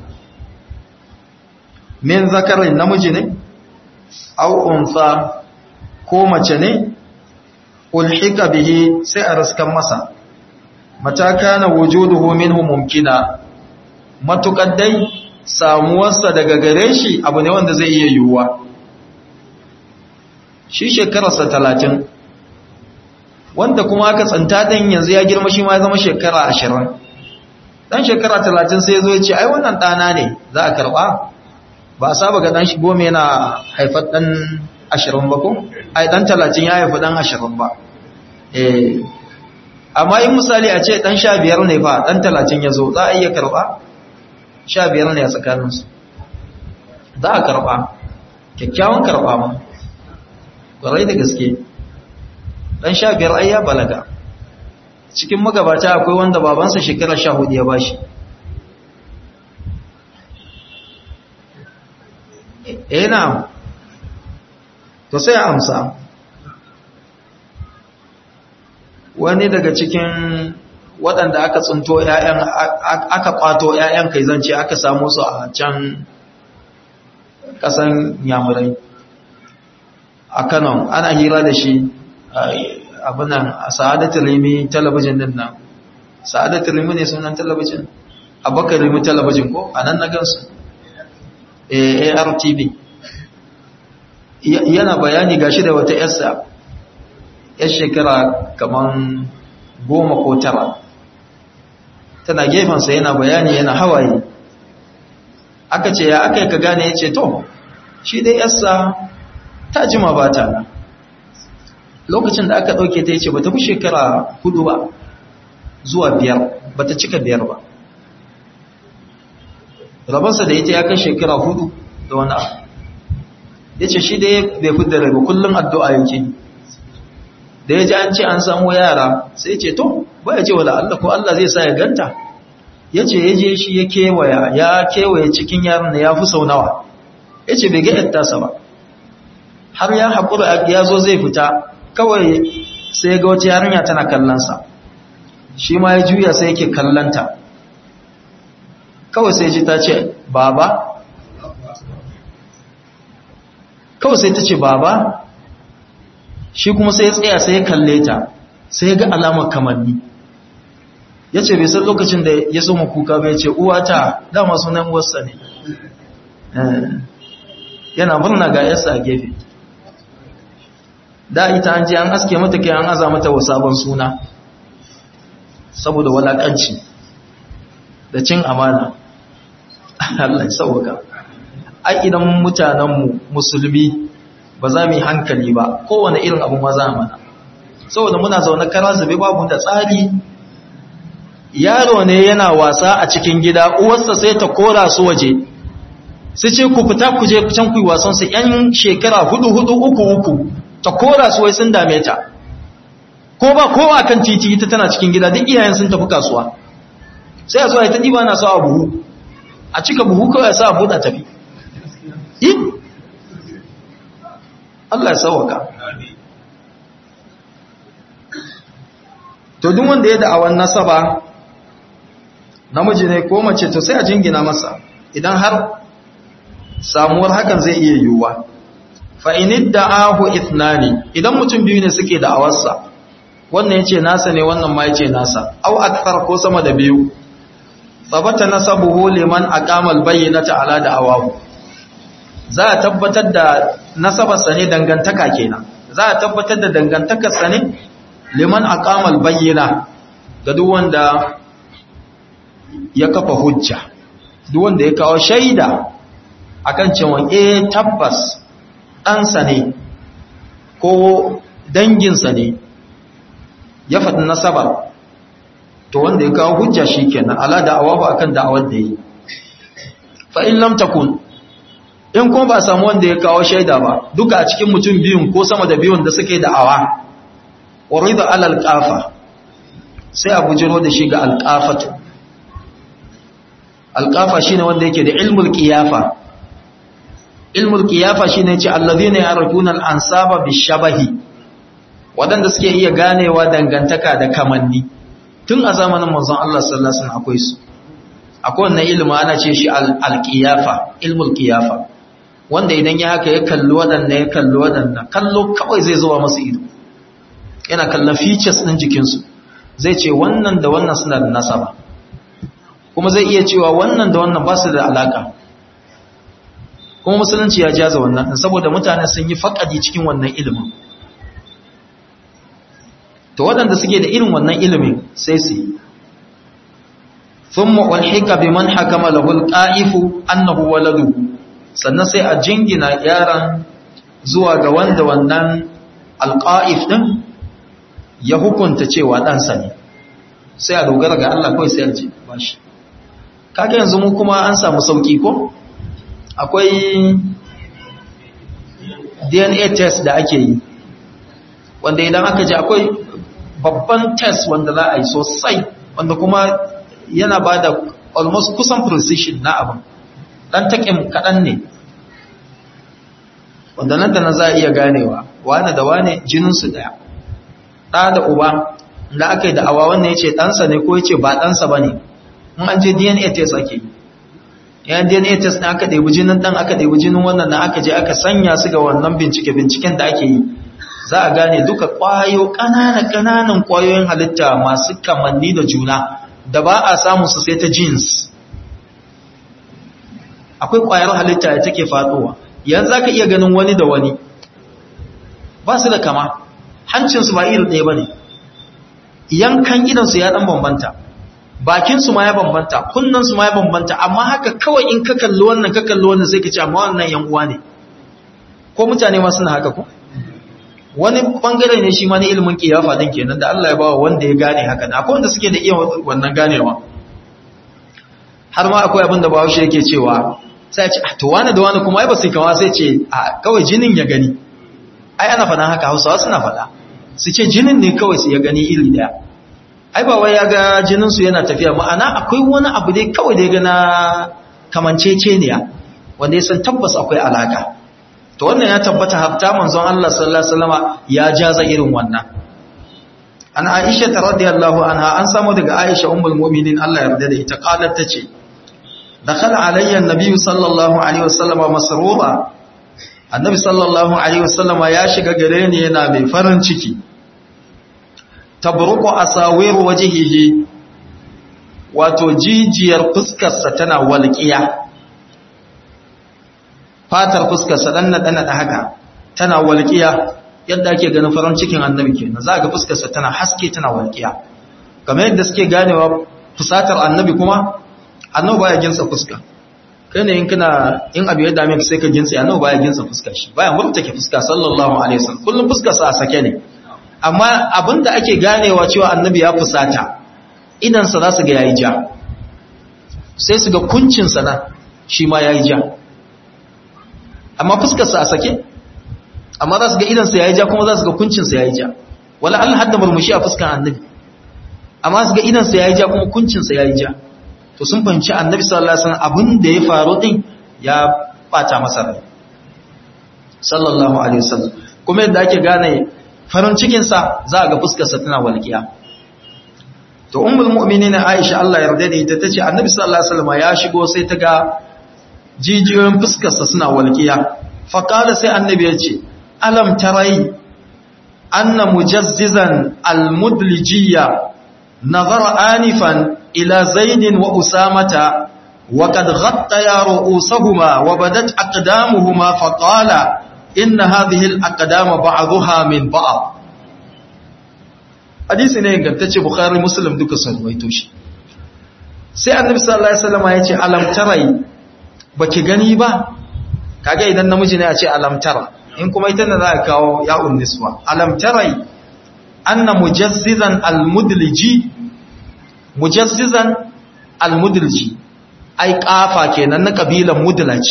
min zakarin namiji ne au unsa ko mace ne ulhika bihi sai a raskan masa mata kana wujuduhu minhu mumkina matukar dai samuwarsa daga gare shi abu ne wanda zai iya yiwuwa shi shekararsa talatin wanda kuma aka tsanta ɗin yanzu ya girma shi ma ya zama shekara ashirin ɗan shekara talatin sai zo ya ce ai wannan ɗana ne za a karɓa ba a saba ga ɗan shi goma yana haifar ɗan ashirin ba ko ai ɗan talatin ya haifi ɗan ashirin ba amma in misali a ce ɗan sha biyar ne fa ɗan talatin ya zo za a iya karɓa sha biyar ne a tsakaninsu za a karɓa kyakkyawan karɓa ma ƙwarai da gaske ɗan sha biyar ai ya balaga cikin magabata akwai wanda babansa shekara sha hudu ya bashi eh na to sai a amsa wani daga cikin waɗanda aka tsinto ‘ya'yan aka ƙwato ‘ya'yan kai zance aka samu su a can ƙasan yamurai a kanon ana hira da shi abinan a sa'adatul rimi talabijin din nan sa'adatul rimi ne sunan talabijin abakar rimi talabijin ko a nan na gansu artv yana bayani gashi da wata yarsa yar shekara kaman goma ko tara tana gefensa yana bayani yana hawaye aka ce ya aka yi ka gane ya ce to shi dai yarsa ta jima ba ta nan lokacin da aka ɗauke ta ya ce ba ta fi shekara hudu ba zuwa biyar ba ta cika biyar ba rabansa da ita ya kai shekara hudu da wani abu ya ce shi dai bai fi da rai ba kullum addu'a yake da ya ji an ce an samu yara sai ce to ba ya ce wala Allah ko Allah zai sa ya ganta ya ce ya je shi ya kewaya ya kewaye cikin yaran da ya fi sau nawa ya ce bai ga yattasa ba har ya haƙura ya zo zai fita kawai sai ga wata yarinya tana kallonsa shi ma ya juya sai yake kallonta kawai sai ji ta ce baba kawai sai ta ce baba shi kuma sai ya tsaya sai ya kalle ta sai ya ga alamar kamanni ya ce bai san lokacin da ya so kuka bai ce uwata dama sunan uwarsa ne yana murna ga yarsa a gefe da ita an je an aske mata kai an aza mata wa sabon suna saboda walakanci da cin amana Allah ya sauka ai idan mutanenmu musulmi ba za mu yi hankali ba kowane irin abu maza mana saboda muna zaune kara zube babu da tsari yaro ne yana wasa a cikin gida uwarsa sai ta kora su waje su ce ku fita ku je can ku yi wasan su yan shekara hudu hudu uku uku ta kora su wai sun dame ta ko ba kowa kan titi ita tana cikin gida duk iyayen sun tafi kasuwa sai a zo a yi ta ɗiba na sa a buhu a cika buhu kawai sa a buɗa tafi yi Allah ya sauwaka to duk wanda ya da'awan nasaba namiji ne ko mace to sai a jingina masa idan har samuwar hakan zai iya yiwuwa fa iniddahu ithnani idan mutum biyu ne suke da'awarsa wannan yace nasa ne wannan ma yace nasa au akthar ko sama da biyu sabata nasabuhu liman aqama albayyinata ala da'awahu za a tabbatar da nasabarsa ne dangantaka kenan za a tabbatar da dangantakarsa ne liman aqama albayyina ga duk wanda ya kafa hujja duk wanda ya kawo shaida akan cewa eh tabbas ɗansa ne ko danginsa ne ya faɗi nasaba to wanda ya kawo hujja shi kenan ala da'awahu akan da'awar da yi fa in lam takun in kuma ba samu wanda ya kawo shaida ba duka a cikin mutum biyun ko sama da biyun da suke da'awa urida ala alqafa sai a bujiro da shi ga alqafatu alqafa shine wanda yake da ilmul qiyafa ilmul qiyafa shine ce alladhina yarjuna al-ansaba bishabahi wadanda suke iya ganewa dangantaka da kamanni tun a zamanin manzon Allah sallallahu alaihi wasallam akwai su akwai wannan ilimi ana ce shi al-qiyafa ilmul qiyafa wanda idan ya haka ya kalli wadannan ya kalli wadannan kallo kawai zai zuwa masa ido yana kallon features din jikin su zai ce wannan da wannan suna da nasaba kuma zai iya cewa wannan da wannan ba su da alaka kuma musulunci ya jaza wannan saboda mutane sun yi faƙadi cikin wannan ilimin to waɗanda suke da irin wannan ilimin sai su yi thumma ulhika biman hakama lahul qa'ifu annahu waladuhu sannan sai a jingina yaran zuwa ga wanda wannan alqa'if din ya hukunta cewa ɗansa ne sai a dogara ga Allah kawai sai a ce bashi kaga yanzu mu kuma an samu sauki ko akwai dna test da ake yi wanda idan aka ji akwai babban test wanda za a yi sosai wanda kuma yana ba da almost kusan precision na abin dan taƙin kaɗan ne wanda nan da nan za a iya ganewa wane da wane jininsu ɗaya ɗa da uba da aka yi da awa wannan ya ce ɗansa ne ko ya ce ba ɗansa ba ne in an je dna test ake yi yayin dna test na aka ɗaibi jinin ɗan aka ɗaibi jinin wannan na aka je aka sanya su ga wannan bincike-binciken da ake yi za a gane duka ƙwayo ƙananan ƙwayoyin halitta masu kamanni da juna da ba a samu su sai ta jeans akwai ƙwayar halitta da take faɗowa yanzu za ka iya ganin wani da wani ba su da kama hancinsu ba iri ɗaya ba ne yankan idansu ya ɗan bambanta bakinsu ma ya bambanta kunnansu ma ya bambanta amma haka kawai in ka kalli wannan ka kalli wannan sai ka ce amma wannan yan uwa ne ko mutane ma suna haka ko wani bangare ne shi ma na ilimin kiyafa din kenan da Allah ya bawa wanda ya gane haka na akwai wanda suke da iya wannan ganewa har ma akwai abin da Bahaushe yake cewa sai ya ce to wani da wani kuma ai ba sai kama sai ce a kawai jinin ya gani ai ana faɗa haka Hausawa suna faɗa su ce jinin ne kawai su ya gani iri daya ai ba wai ya ga jininsu yana tafiya ma'ana akwai wani abu dai kawai da ya gana kamanceceniya wanda ya san tabbas akwai alaka to wannan ya tabbata hafta manzon Allah sallallahu alaihi wasallama ya jaza irin wannan an Aisha radhiyallahu anha an samu daga Aisha ummul mu'minin Allah ya yarda da ita qalat tace dakhala alayya an-nabiy sallallahu alaihi wasallama masruba annabi sallallahu alaihi wasallama ya shiga gare ni yana mai farin ciki tabruku asawir wajhihi wato jijiyar fuskarsa tana walƙiya fatar fuskarsa dan nada nada haka tana walƙiya yadda ake ganin farin cikin annabi kenan za ga fuskarsa tana haske tana walƙiya kamar yadda suke ganewa fusatar annabi kuma annabi baya ginsa fuska kai ne in kana in abu ya dame ka sai ka ginsa annabi baya ginsa fuska shi baya murtake fuska sallallahu alaihi wasallam kullum fuskar sa a sake ne amma abinda ake ganewa cewa annabi ya fusata idan sa za su ga yayi ja sai su ga kuncin sa na shi ma yayi ja amma fuskar sa a sake amma za su ga idan sa yayi ja kuma za su ga kuncin sa yayi ja wala Allah hadda murmushi a fuskar annabi amma su ga idan sa yayi ja kuma kuncin sa yayi ja to sun fahimci annabi sallallahu alaihi wasallam abin da ya faru din ya bata masa rai sallallahu alaihi wasallam kuma yadda ake gane farin cikin sa za a ga fuskar sa tana walƙiya to ummul mu'minin Aisha Allah ya yarda da ita tace annabi sallallahu alaihi wasallam ya shigo sai ta ga jijiyoyin fuskar sa suna walƙiya fa qala sai annabi ya ce alam tarai anna mujazzizan almudlijiyya nazara anifan إلى زيد وأسامة وقد غطيا رؤوسهما وبدت أقدامهما فقال إن هذه الأقدام بعضها من بعض hadisi ne ingantacce bukhari muslim duka sun ruwaito shi sai annabi sallallahu alaihi wasallam ya ce alam tarai baki gani ba kage idan namiji ne ya ce alam tara in kuma ita ne za ka kawo ya'un niswa alam tarai anna mujazzizan almudliji mujazzizan almudliji ai kafa kenan na kabilan mudlaj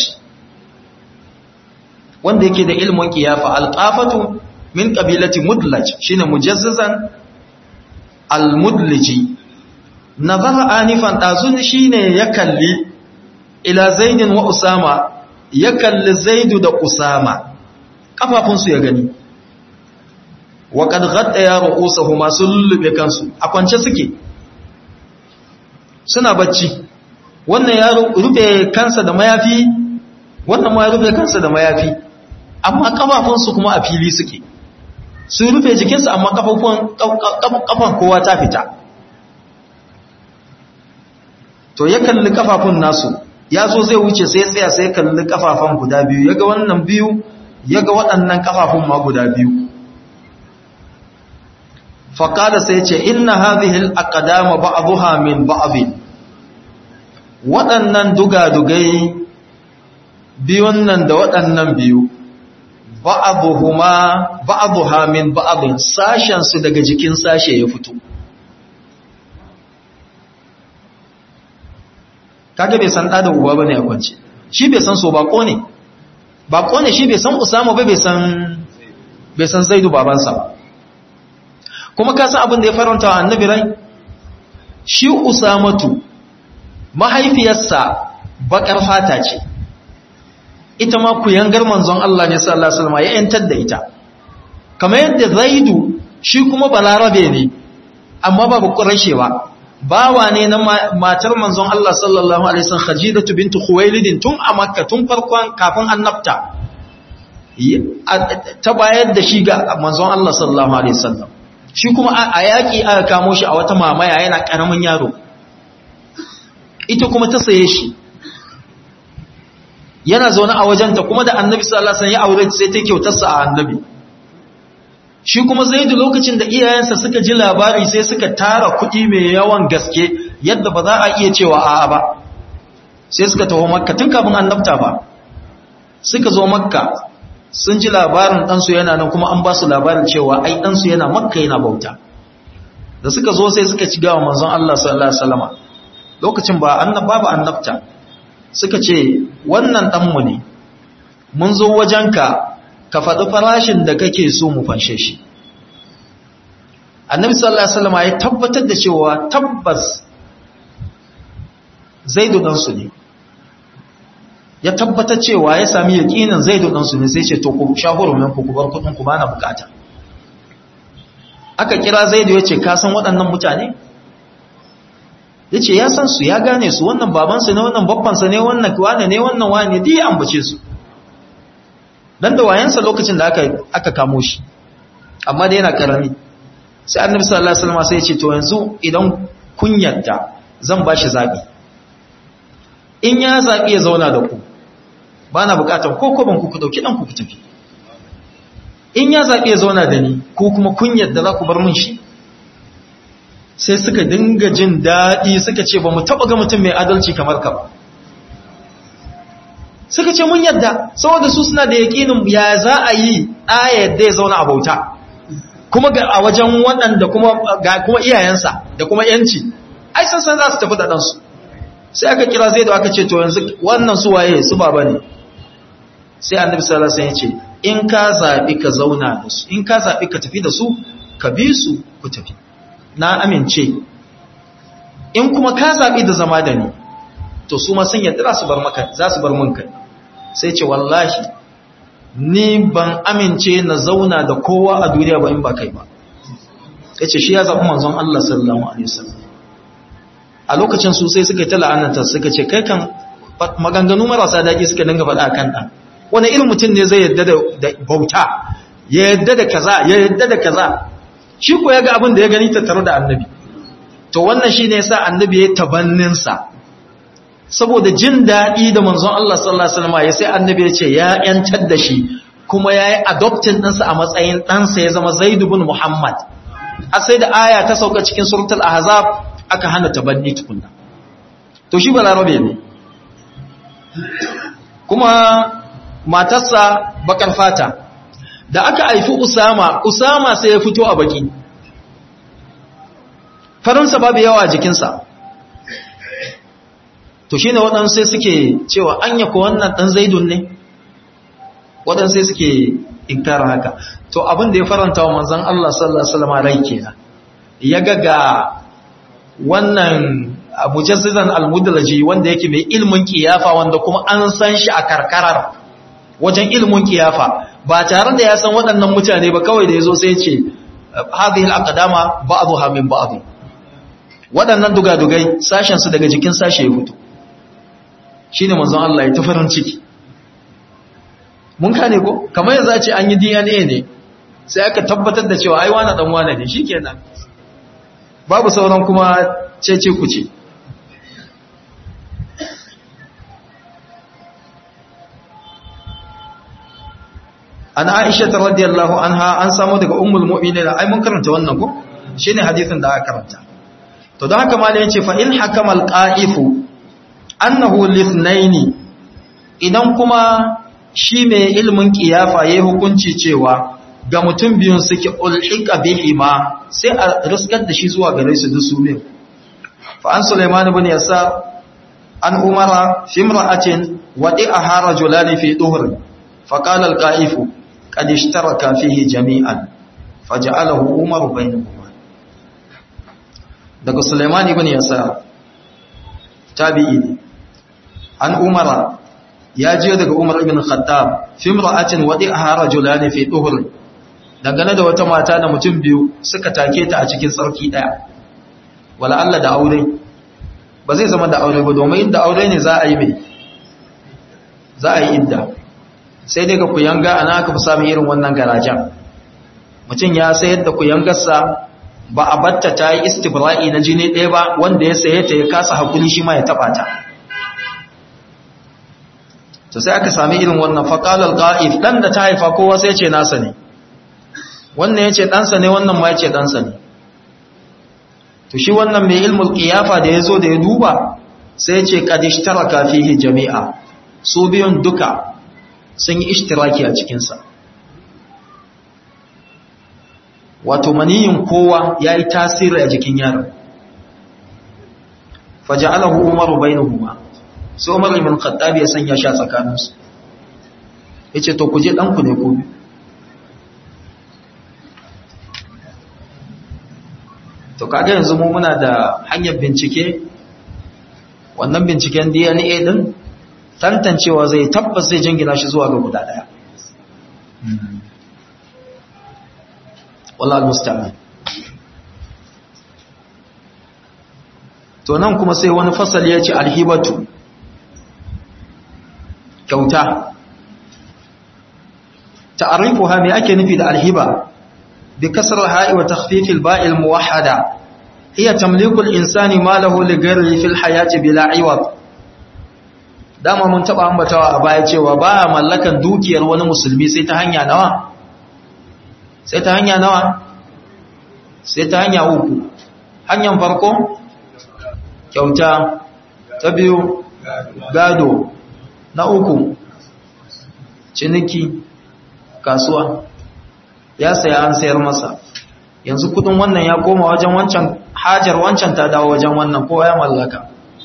wanda yake da ilmin kiyafa alqafatu min qabilati mudlaj shine mujazzizan almudliji nazara anifan dazun shine ya kalli ila zaidin wa usama ya kalli zaidu da usama kafafunsu ya gani wa qad ghaddaya ru'usahuma sullube kansu a kwance suke suna bacci wannan ya rufe kansa da mayafi wannan ma ya rufe kansa da mayafi amma kafafunsu kuma a fili suke su rufe jikinsu amma kafan kowa ta fita to ya kalli kafafun nasu ya zo zai wuce sai tsaya sai kalli kafafan guda biyu ya ga wannan biyu ya ga waɗannan kafafun ma guda biyu faƙada sai ce inna hadhihi al-aqdama ba'dha min ba'd waɗannan dugadugai biyun nan da waɗannan biyu ba'dhuhuma ba'dha min ba'd sashen su daga jikin sashe ya fito kage bai san da uba bane a kwance shi bai san so bako ne bako ne shi bai san usama ba bai san bai san zaidu babansa ba kuma ka san abin da ya faranta wa annabi rai shi usamatu mahaifiyarsa bakar fata ce ita ma ku yangar manzon Allah ne sallallahu alaihi wasallam ya yantar da ita kamar yadda zaidu shi kuma balarabe ne amma babu qurayshewa bawa ne na matar manzon Allah sallallahu alaihi wasallam khadijatu bintu khuwailid tun a makka tun farkon kafin annabta ta bayar da shi ga manzon Allah sallallahu alaihi wasallam shi kuma a yaƙi aka kamo shi a wata mamaya yana ƙaramin yaro ita kuma ta saye shi yana zaune a wajenta kuma da annabi sallallahu alaihi wasallam ya aure sai ta kyautarsa a annabi shi kuma zaidu lokacin da iyayensa suka ji labari sai suka tara kuɗi mai yawan gaske yadda ba za a iya cewa a'a ba sai suka taho makka tun kafin annabta ba suka zo makka sun ji labarin ɗansu yana nan kuma an ba su labarin cewa ai ɗansu yana makka yana bauta da suka zo sai suka ci gawa manzon Allah sallallahu alaihi wasallam lokacin ba annab babu annabta suka ce wannan ɗanmu ne mun zo wajenka ka faɗi farashin da kake so mu fanshe shi annabi sallallahu alaihi wasallam ya tabbatar da cewa tabbas zaidu ɗansu ne ya tabbatar cewa ya sami yaƙinin zaidu ɗansu ne sai ce to ku shahuru min ku bar kuɗin ku bana bukata aka kira zaidu ya ce ka san waɗannan mutane ya ce ya san su ya gane su wannan babansu ne wannan babbansa ne wannan wane ne wannan wane duk ya ambace su dan da wayansa lokacin da aka aka kamo shi amma da yana karami sai annabi sallallahu alaihi wasallam sai ya ce to yanzu idan kun yarda zan bashi zabi in ya zabi ya zauna da ku bana bukatar ko ko ban ku ku dauki dan ku ku tafi in ya zabi ya zauna da ni ko kuma kun yarda za ku bar min shi sai suka dinga jin daɗi suka ce ba mu taɓa ga mutum mai adalci kamar ka ba suka ce mun yadda saboda su suna da yaƙinin ya za a yi ayar da ya zauna a bauta kuma ga a wajen waɗanda kuma ga kuma iyayensa da kuma yanci ai san san za su tafi da ɗansu sai aka kira zai da aka ce to yanzu wannan su waye su baba ne sai annabi sallallahu alaihi wasallam ya ce in ka zabi ka zauna da su in ka zabi ka tafi da su ka bi su ku tafi na amince in kuma ka zabi da zama da ni to su ma sun yadda su bar maka za su bar mun kai sai ce wallahi ni ban amince na zauna da kowa a duniya ba in ba kai ba yace shi ya zabi manzon Allah sallallahu alaihi wasallam a lokacin su sai suka yi ta la'ananta suka ce kai kan maganganu marasa daɗi suka dinga faɗa kan ɗan wani irin mutum ne zai yadda da bauta ya yadda da kaza ya yadda da kaza shi ko ya ga abin da ya gani tattare da annabi to wannan shi ne ya sa annabi ya tabanninsa saboda jin daɗi da manzon Allah sallallahu alaihi wasallam ya sai annabi ya ce ya yantar da shi kuma ya yi adoptin ɗinsa a matsayin ɗansa ya zama zaidu bin muhammad a sai da aya ta sauka cikin suratul ahzab aka hana tabanni tukunna to shi balarabe ne kuma matarsa bakar fata da aka haifi usama usama sai ya fito a baki farinsa babu yawa a jikinsa to shi ne waɗansu sai suke cewa an yako wannan ɗan zaidun ne waɗansu sai suke inkarar haka to abin da ya faranta wa manzan Allah sallallahu Alaihi wasallam rai kenan ya ga ga wannan mujassizan almudalaji wanda yake mai ilmin kiyafa wanda kuma an san shi a karkarar wajen ilmin kiyafa ba tare da ya san waɗannan mutane ba kawai da yazo sai ce hadhihi alaqdama ba'dha min ba'd waɗannan dugadugai sashen su daga jikin sashe ya fito shine manzon Allah ya tafarin ciki mun kane ko kamar yanzu a ce an yi DNA ne sai aka tabbatar da cewa ai wani dan wani ne shikenan babu sauran kuma cece ku ce an aisha ta radiyallahu anha an samu daga ummul mu'minin ai mun karanta wannan ko shine hadisin da aka karanta to don haka malai yace fa in hakama alqa'ifu annahu lithnaini idan kuma shi mai ilmin kiyafa yayi hukunci cewa ga mutum biyun suke ulhiqa bihima sai a riskar da shi zuwa gare su dusu biyu fa an sulaiman ibn yasa an umara fi imra'atin wadi'aha rajulan fi duhr fa qala al-qa'ifu qad ishtaraka fihi jami'an faj'alahu umaru bainahuma daga sulaiman ibn yasa tabi'i ne an umara ya je daga umar ibn khattab fi imra'atin wadi'aha rajulan fi duhr dangane da wata mata da mutum biyu suka take ta a cikin tsarki daya wala Allah da aure ba zai zama da aure ba domin inda aure ne za a yi mai za a yi idda sai dai ga kuyanga ana aka fi samun irin wannan garajen mutum ya sayar da kuyangarsa ba a batta ta yi istibra'i na jini ɗaya ba wanda ya saye ta ya kasa hakuri shi ma ya taɓa ta to sai aka sami irin wannan faƙalar ƙa'if ɗan da ta haifa kowa sai ce nasa ne wannan ya ce ɗansa ne wannan ma ya ce ɗansa ne to shi wannan mai ilmul ƙiyafa da ya zo da ya duba sai ya ce ƙadishtara kafihi jami'a su biyun duka sun yi ishtiraki a cikinsa wato maniyin kowa ya yi tasiri a jikin yaron faja'alahu umaru bainahuma sai umar ibn khattab ya sanya shi a tsakaninsu yace to ku je ɗanku ne ko to kaga yanzu mu muna da hanyar bincike wannan binciken DNA din tantancewa zai tabbas zai jingina shi zuwa ga guda daya wallahi musta'an to nan kuma sai wani fasali ya ce alhibatu kyauta ta'arifuha me ake nufi da alhiba بكسر الهاء وتخفيف الباء الموحدة هي تمليك الإنسان ماله لغيره في الحياة بلا عوض dama mun taba ambatawa a baya cewa ba mallakan dukiyar wani musulmi sai ta hanya nawa sai ta hanya nawa sai ta hanya uku hanyar farko kyauta ta biyu gado na uku ciniki kasuwa ya saya an sayar masa yanzu kudin wannan ya koma wajen wancan hajar wancan ta dawo wajen wannan kowa ya mallaka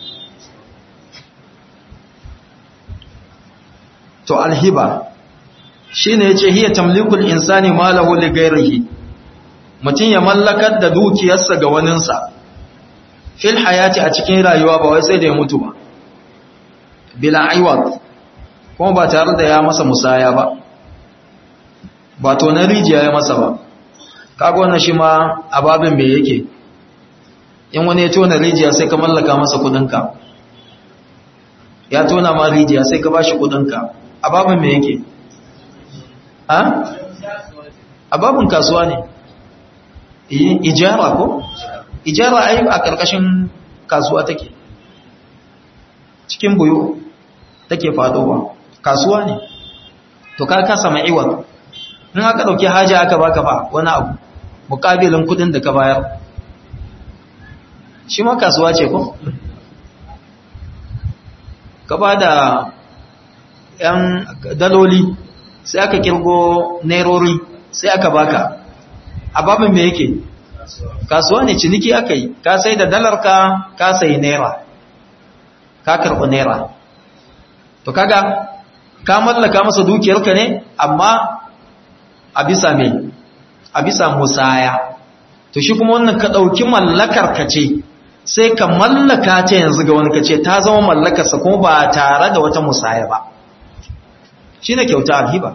to alhiba shine yace hiya tamlikul insani malahu li ghairihi mutun ya mallakar da dukiyarsa ga waninsa fil hayati a cikin rayuwa ba wai sai da ya mutu ba bila aiwat kuma ba tare da ya masa musaya ba ba to na rijiya ya masa ba kaga wannan shi ma ababin me yake in wani ya tona rijiya sai ka mallaka masa kudinka ya tona ma rijiya sai ka bashi kudinka ababin me yake a ababin kasuwa ne ijara ko ijara ai a karkashin kasuwa take cikin buyo take fadowa kasuwa ne to ka kasa mai iwa in aka dauki haja aka baka ba wani abu mukabilin kudin da ka bayar shi ma kasuwa ce ko ka ba da yan daloli sai aka kirgo nairori sai aka baka a babin me yake kasuwa ne ciniki aka yi ka sai da dalarka ka sai naira ka karɓi naira to kaga ka mallaka masa dukiyarka ne amma a bisa me a bisa musaya to shi kuma wannan ka ɗauki mallakar ka ce sai ka mallaka ta yanzu ga wani ka ce ta zama mallakarsa kuma ba tare da wata musaya ba shi ne kyauta alhiba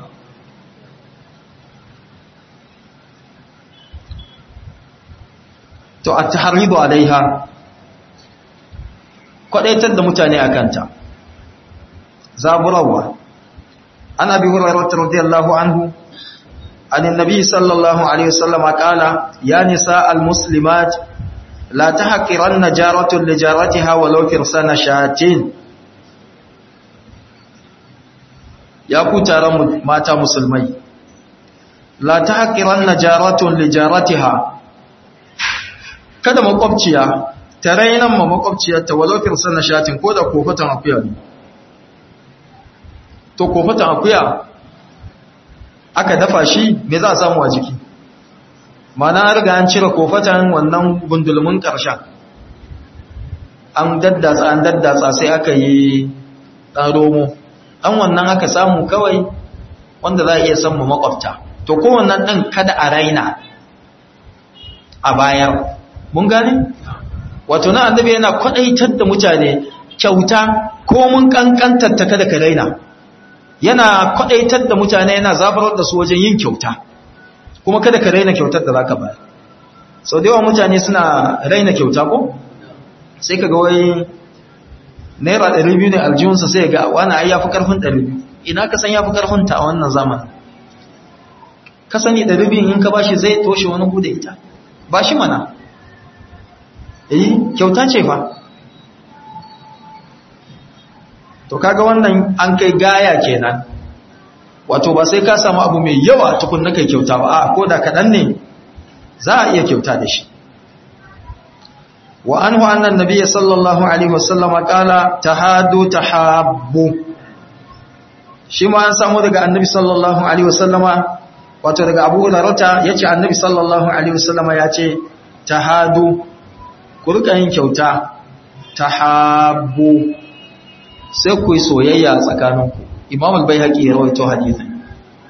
to a taharibu alaiha kwadaitar da mutane a kanta zaburawa an abi hurairah radiyallahu anhu عن النبي صلى الله عليه وسلم قال يا نساء المسلمات لا تحقرن جارة لجارتها ولو فرسان شاتين يا كتار ماتا مسلمي لا تحقرن جارة لجارتها kada makwabciya ta rainan ma makwabciyarta walau firsan na shatin ko da kofatan akuya ne to kofatan akuya aka dafa shi me za a samu a jiki mana riga an cire kofatan wannan gundulmin ƙarshen an daddatsa an daddatsa sai aka yi ɗan romo ɗan wannan aka samu kawai wanda za a iya samu makwabta to kowannan ɗan kada a raina a bayar mun gane? wato na annabi yana kwaɗaitar da mutane kyauta ko mun ƙanƙantar ta kada ka raina yana kwadaitar da mutane yana zabarar da su wajen yin kyauta kuma kada ka raina kyautar da zaka bayar sau da yawa mutane suna raina kyauta ko sai ka ga wai naira 200 ne aljihunsa sai ga wani ai yafi karfin 200 ina ka san yafi karfin ta a wannan zaman ka sani 200 in ka bashi zai toshe wani bude ita bashi mana eh kyauta ce fa to kaga wannan an kai gaya kenan wato ba sai ka samu abu mai yawa tukun na kai kyauta ba a ko da kaɗan ne za a iya kyauta da shi wa anhu annan nabiyyi sallallahu alaihi wasallama qala tahadu tahabbu shi ma an samu daga annabi sallallahu alaihi wasallama wato daga Abu Hurairah yace annabi sallallahu alaihi wasallama yace tahadu ku rika yin kyauta tahabbu sai ku yi soyayya tsakaninku imam al-bayhaqi ya rawaito hadithin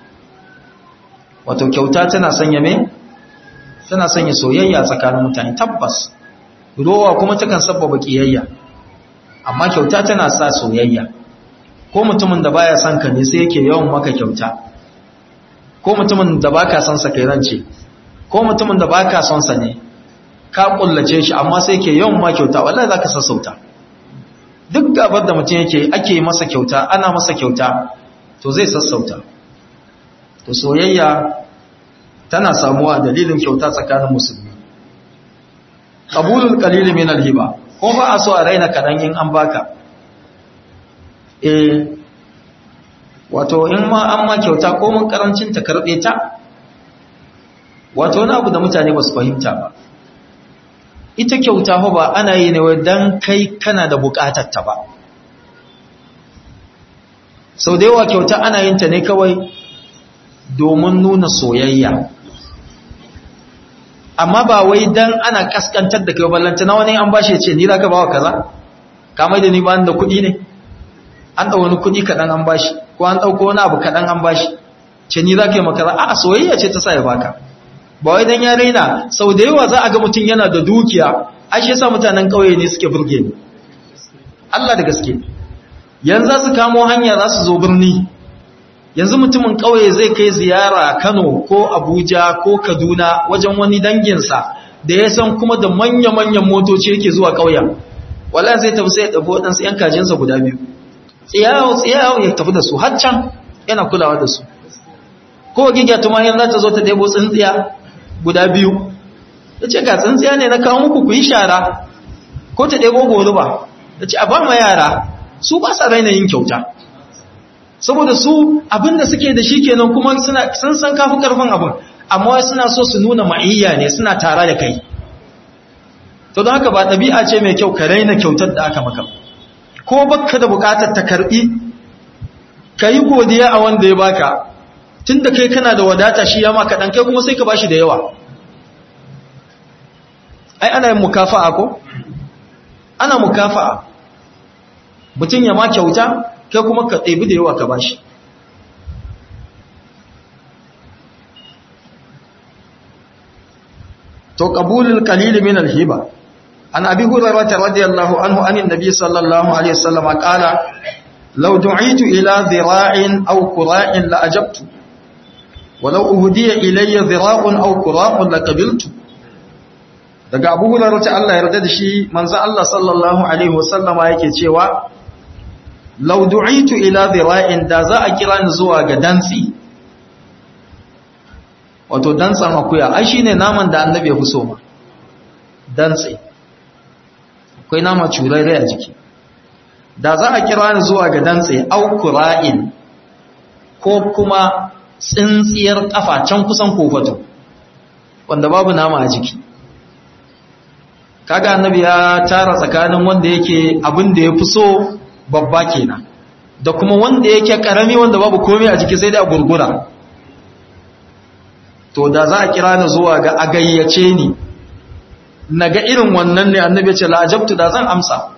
wato kyauta tana sanya me tana sanya soyayya tsakanin mutane tabbas rowa kuma takan sabbaba kiyayya amma kyauta tana sa soyayya ko mutumin da baya son ka ne sai yake yawan maka kyauta ko mutumin da baka son sa kai rance ko mutumin da baka son sa ne ka kullace shi amma sai yake yawan ma kyauta wallahi zaka sassauta duk gabar da mutum yake ake masa kyauta ana masa kyauta to zai sassauta to soyayya tana samuwa dalilin kyauta tsakanin musulmi qabulul qalil min alhiba ko ba a so a raina kadan in an baka eh wato in ma an ma kyauta ko mun karancin ta karbe ta wato wani abu da mutane ba su fahimta ba ita kyauta ba ana yi ne dan kai kana da bukatar ta ba sau da yawa kyauta ana yin ta ne kawai domin nuna soyayya amma ba wai dan ana kaskantar da kai ballanta na wani an bashi ce ni za ka bawa kaza kamar da ni ba da kuɗi ne an ɗau wani kuɗi kaɗan an bashi ko an ɗauko wani abu kaɗan an bashi ce ni za ka yi makaza a soyayya ce ta sa ya baka ba wai dan ya raina sau da yawa za a ga mutum yana da dukiya ai shi yasa mutanen ƙauye ne suke burge ni Allah da gaske yanzu za su kamo hanya za su zo birni yanzu mutumin ƙauye zai kai ziyara Kano ko Abuja ko Kaduna wajen wani danginsa da ya san kuma da manya-manyan motoci yake zuwa ƙauyen wala zai tafi sai ya ɗabi waɗansu ‘yan kajinsa guda biyu tsiyawo tsiyawo ya tafi da su har can yana kulawa da su ko gigya tumahin za ta zo ta ɗebo tsintsiya guda biyu ya ce ga tsintsiya ne na kawo muku ku yi shara ko ta ɗebo goruba ya ce a ba ma yara su ba sa raina yin kyauta saboda su abinda suke da shi kenan kuma sun san kafi karfin abin amma suna so su nuna ma'iyya ne suna tara da kai to don haka ba ɗabi'a ce mai kyau ka raina kyautar da aka maka ko baka da bukatar ta karɓi ka yi godiya a wanda ya baka tun da kai kana da wadata shi ya maka ɗan kai kuma sai ka bashi da yawa ai ana yin mukafa'a ko ana mukafa'a mutum ya ma kyauta kai kuma ka ɗebi da yawa ka bashi to qabulul qalil min al-hiba an abi hurairah radiyallahu anhu anin nabi sallallahu alaihi wasallam qala law du'itu ila dhira'in aw qura'in la ajabtu walau uhdiya ilayya dhira'un aw qura'un la qabiltu daga abu hurairah ta Allah yarda da shi manzo Allah sallallahu alaihi wasallama yake cewa lau du'itu ila dhira'in da za a kira ni zuwa ga dantsi wato dantsan akuya ai shine naman da annabi ya fi so ma dantsi akwai nama curare a jiki da za a kira ni zuwa ga dantsi au qura'in ko kuma tsintsiyar kafa can kusan kofato wanda babu nama a jiki kaga annabi ya tara tsakanin wanda yake abin da ya fi so babba kenan da kuma wanda yake karami wanda babu komai a jiki sai da gurgura to da za a kira ni zuwa ga agayyace ni naga irin wannan ne annabi ya ce la'ajabtu da zan amsa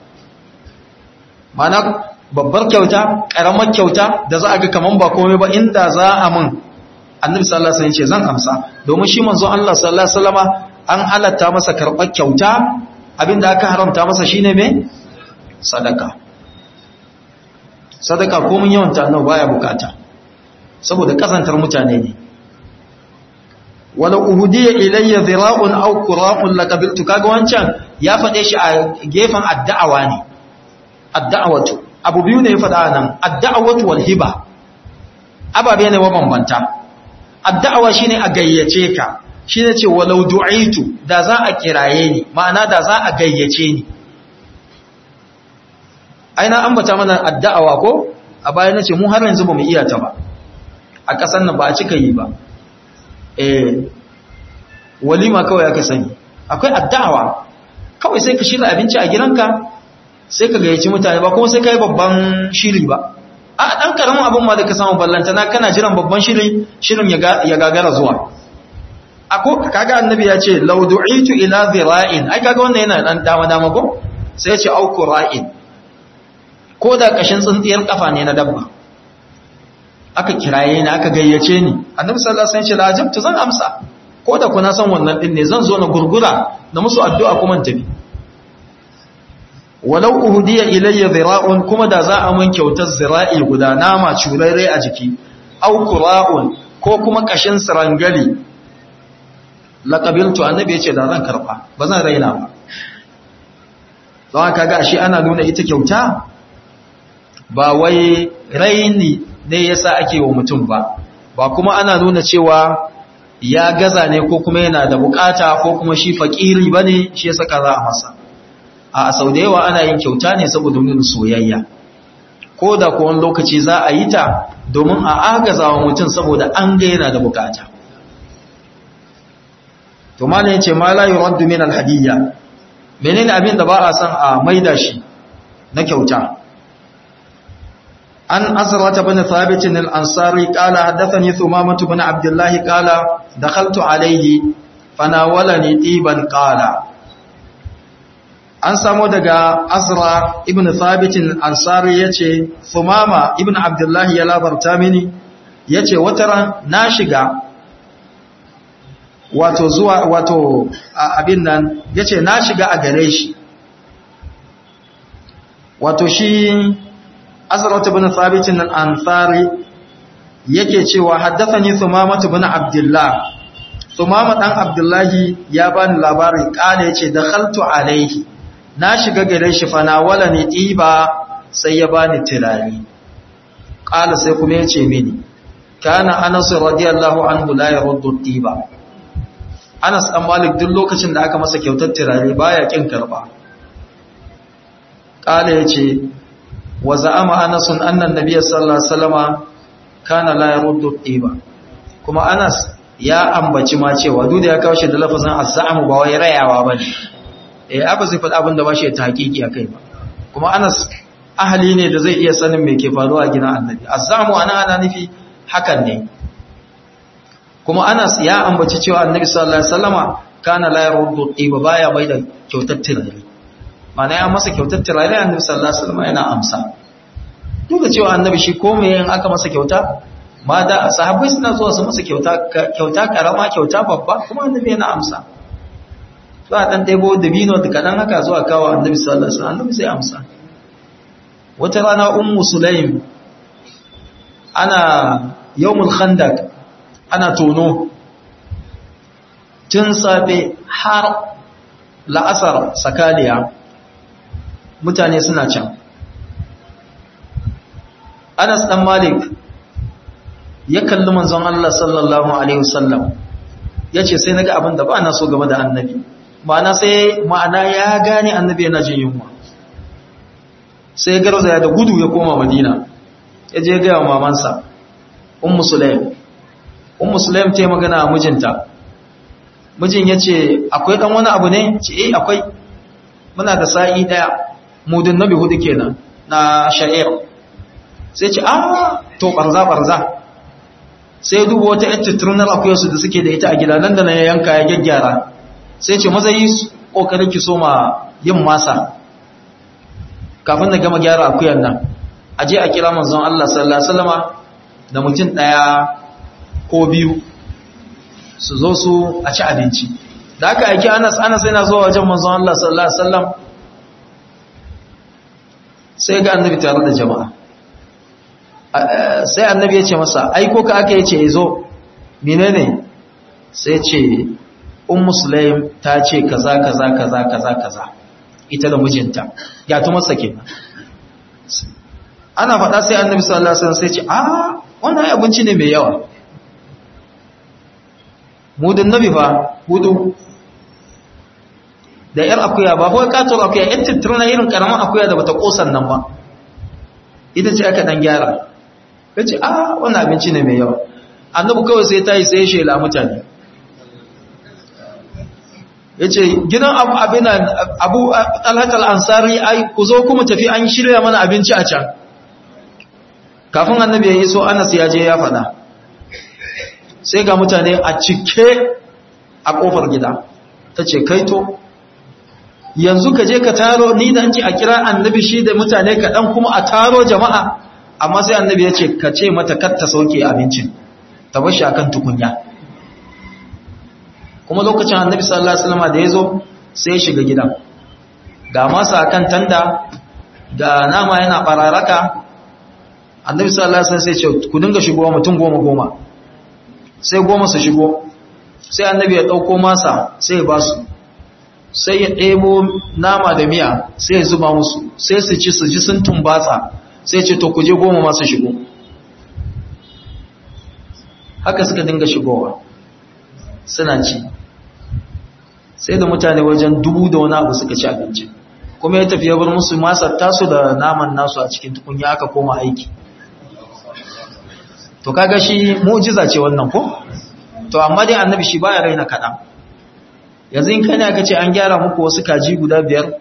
mana babbar kyauta karamar kyauta da za a ga kaman ba komai ba inda za a mun annabi sallallahu alaihi wasallam ce zan amsa domin shi manzon Allah sallallahu alaihi wasallama an halatta masa karɓar kyauta abinda aka haramta masa shine me sadaka sadaka komin yawan ta annabi baya bukata saboda kazantar mutane ne wala uhudiya ilayya dhira'un aw qura'un laqabiltu kaga wancan ya fade shi a gefen addu'awa ne addu'awatu abu biyu ne ya fada nan addu'awatu wal hiba ababe ne mabambanta addu'awa shine a gayyace ka shine ce walau du'itu da za a kiraye ni ma'ana da za a gayyace ni aina ambata mana addu'awa ko a baya nace mu har yanzu bamu iya ta ba a kasan nan ba a cika yi ba eh walima kawai aka sani akwai addu'awa kawai sai ka shirya abinci a gidanka sai ka gayyaci mutane ba kuma sai kai babban shiri ba a dan karamin abin ma da ka samu ballantana kana jiran babban shiri shirin ya gagara zuwa ako kaga annabi ya ce law du'itu ila dhira'in ai kaga wannan yana dan dama dama ko sai ya ce au qura'in ko da kashin tsintsiyar kafa ne na dabba aka kiraye ni aka gayyace ni annabi sallallahu alaihi wasallam ya ce la ajabtu zan amsa ko da kuna san wannan din ne zan zo na gurgura na musu addu'a kuma tafi walau uhdiya ilayya dhira'un kuma da za a mun kyautar zira'i guda nama curare a jiki au qura'un ko kuma kashin sirangali laqabiltu annabi yace da zan karba ba zan raina ba don haka ga shi ana nuna ita kyauta ba wai raini ne yasa ake wa mutum ba ba kuma ana nuna cewa ya gaza ne ko kuma yana da bukata ko kuma shi fakiri bane shi yasa kaza a masa a sau da yawa ana yin kyauta ne saboda nuna soyayya ko da ko wani lokaci za a yi ta domin a agaza wa mutum saboda an ga yana da bukata to malam yace ma la yuraddu min alhadiyya menene abin da ba a san a maida shi na kyauta an azrata bin thabit al-ansari qala hadathani thumamah bin abdullah qala dakhaltu alayhi fanawalani tiban qala an samu daga azra ibn thabit al-ansari yace thumama ibn abdullah ya labarta mini yace wata na shiga wato zuwa wato abin nan yace na shiga a gare shi wato shi azrat ibn thabit al-ansari yake cewa haddathani thumama ibn abdullah thumama dan abdullahi ya bani labarin kale yace dakhaltu alaihi na shiga gare shi fa na wala ni tiba sai ya bani tirani kala sai kuma yace mini kana anas radiyallahu anhu la yaruddu tiba Anas ɗan Malik duk lokacin da aka masa kyautar turare baya kin karba. Kala yace wa za'ama Anas annan Nabiy sallallahu alaihi wasallama kana la yaruddu tiba. Kuma Anas ya ambaci ma cewa duk da ya kawo shi da lafazin az-za'mu ba wai rayawa bane. Eh abu zai faɗa abin da ba shi ta hakiki akai ba. Kuma Anas ahli ne da zai iya sanin me ke faruwa a gidan Annabi. Az-za'mu ana ana nufi hakan ne. kuma Anas ya ambaci cewa Annabi sallallahu alaihi wasallama kana la yaruddu tiba baya bai da kyautar tirare mana ya masa kyautar tirare Annabi sallallahu alaihi wasallama yana amsa duk da cewa Annabi shi komai in aka masa kyauta ma da sahabbai suna zuwa su masa kyauta kyauta karama kyauta babba kuma Annabi yana amsa to a dan daibo dabino da kadan haka zuwa kawo Annabi sallallahu alaihi wasallam Annabi sai amsa wata rana ummu sulaim ana yawmul khandaq ana tono tun safe har la'asar sakaliya mutane suna can anas dan malik ya kalli manzon Allah sallallahu alaihi wasallam yace sai naga abin da ba na so game da annabi ma'ana sai ma'ana ya gane annabi yana jin yunwa sai garzaya da gudu ya koma madina ya je ga mamansa ummu sulaim ummu sulaim ta yi magana a mijinta mijin ya ce akwai ɗan wani abu ne ce eh akwai muna da sa'i ɗaya mudin nabi hudu kenan na sha'ir sai ce ah to ɓarza-ɓarza sai duba wata yan tatturunar akuyarsu da suke da ita a gida nan da na yanka ya gyaggyara sai ce maza yi ƙoƙarin ki so ma yin masa kafin na gama gyara akuyar nan a je a kira manzon Allah sallallahu alaihi wasallama da mutum ɗaya ko biyu su zo su a ci abinci da aka aiki anas anas yana zuwa wajen manzon Allah sallallahu alaihi wasallam sai ga annabi tare da jama'a sai annabi ya ce masa aiko ka aka yace yazo menene sai ce ummu sulaim ta ce kaza kaza kaza kaza kaza ita da mijinta ya tu masa kenan ana faɗa sai annabi sallallahu alaihi wasallam sai ce a wannan abinci ne mai yawa mudin nabi fa hudu da yar akuya ba kawai katon akuya yan tattirna irin karamin akuya da bata kosan nan ba ita ce aka dan gyara ya ce ah wannan abinci ne mai yawa annabu kawai sai ta yi sai shela mutane ya ce gidan abin abu alhatar ansari ai ku zo kuma tafi an shirya mana abinci a can kafin annabi ya yi so anas ya je ya faɗa sai ga mutane a cike a ƙofar gida ta ce kaito yanzu ka je ka taro ni da an ce a kira annabi shi da mutane kaɗan kuma a taro jama'a amma sai annabi ya ce ka ce mata kar ta sauke abincin ta bar shi akan tukunya kuma lokacin annabi sallallahu alaihi wasallam da ya zo sai ya shiga gidan ga masa akan tanda ga nama yana bararaka annabi sallallahu alaihi wasallam sai ya ce ku dinga shigowa mutum goma goma sai goma su shigo sai annabi ya ɗauko masa sai ya ba su sai ya ɗebo nama da miya sai ya zuba musu sai su ci su ji sun tumbatsa sai ce to kuje goma masu shigo haka suka dinga shigowa suna ci sai da mutane wajen dubu da wani abu suka ci abinci kuma ya tafi ya bar musu masar tasu da naman nasu a cikin tukunya aka koma aiki to kaga shi mu'jiza ce wannan ko to amma dai annabi shi baya raina kaɗan yanzu in kai ne aka ce an gyara muku wasu kaji guda biyar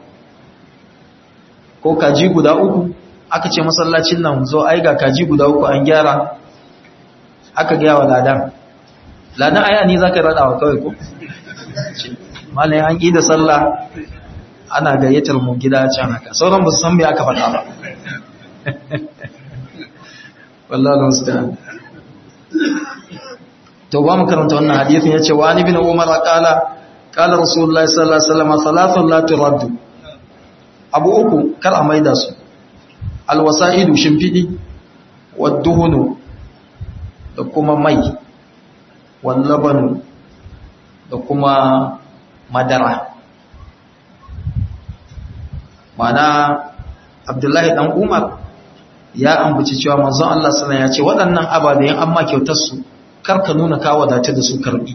ko kaji guda uku aka ce masallacin nan zo ai ga kaji guda uku an gyara aka gaya wa ladan ladan aya ni zaka rada wa kawai ko malai an yi da sallah ana gayyatar mu gida can haka sauran ba su san me aka faɗa ba wallahi musta'an to ba mu karanta wannan hadisin yace wa ani bin umar qala qala rasulullahi sallallahu alaihi wasallam salatun la turaddu abu uku kar a maida su alwasa'idu shimfidi wadduhunu da kuma mai wallabanu da kuma madara mana abdullahi dan umar ya ambaci cewa manzon Allah sallallahu ya ce waɗannan ababen amma kyautar su karka nuna ka wadata da su karbi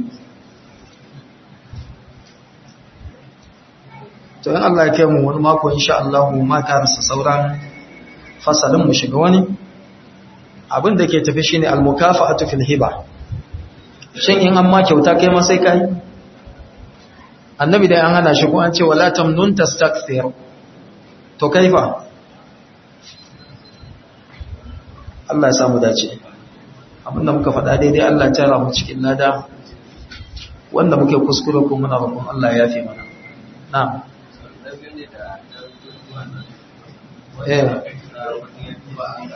to in Allah ya kai mu wani mako insha Allah mu ma karasa sauran fasalin mu shiga wani abin da ke tafi shine al-mukafa'atu fil hiba shin in amma kyauta kai ma sai kai annabi dai an hana shi ko an ce wala tamnun tastakthir to kaifa Allah ya samu dace abinda muka faɗa daidai Allah ya tara mu cikin lada wanda muke kuskure ko muna roƙon Allah ya yafe mana na'am eh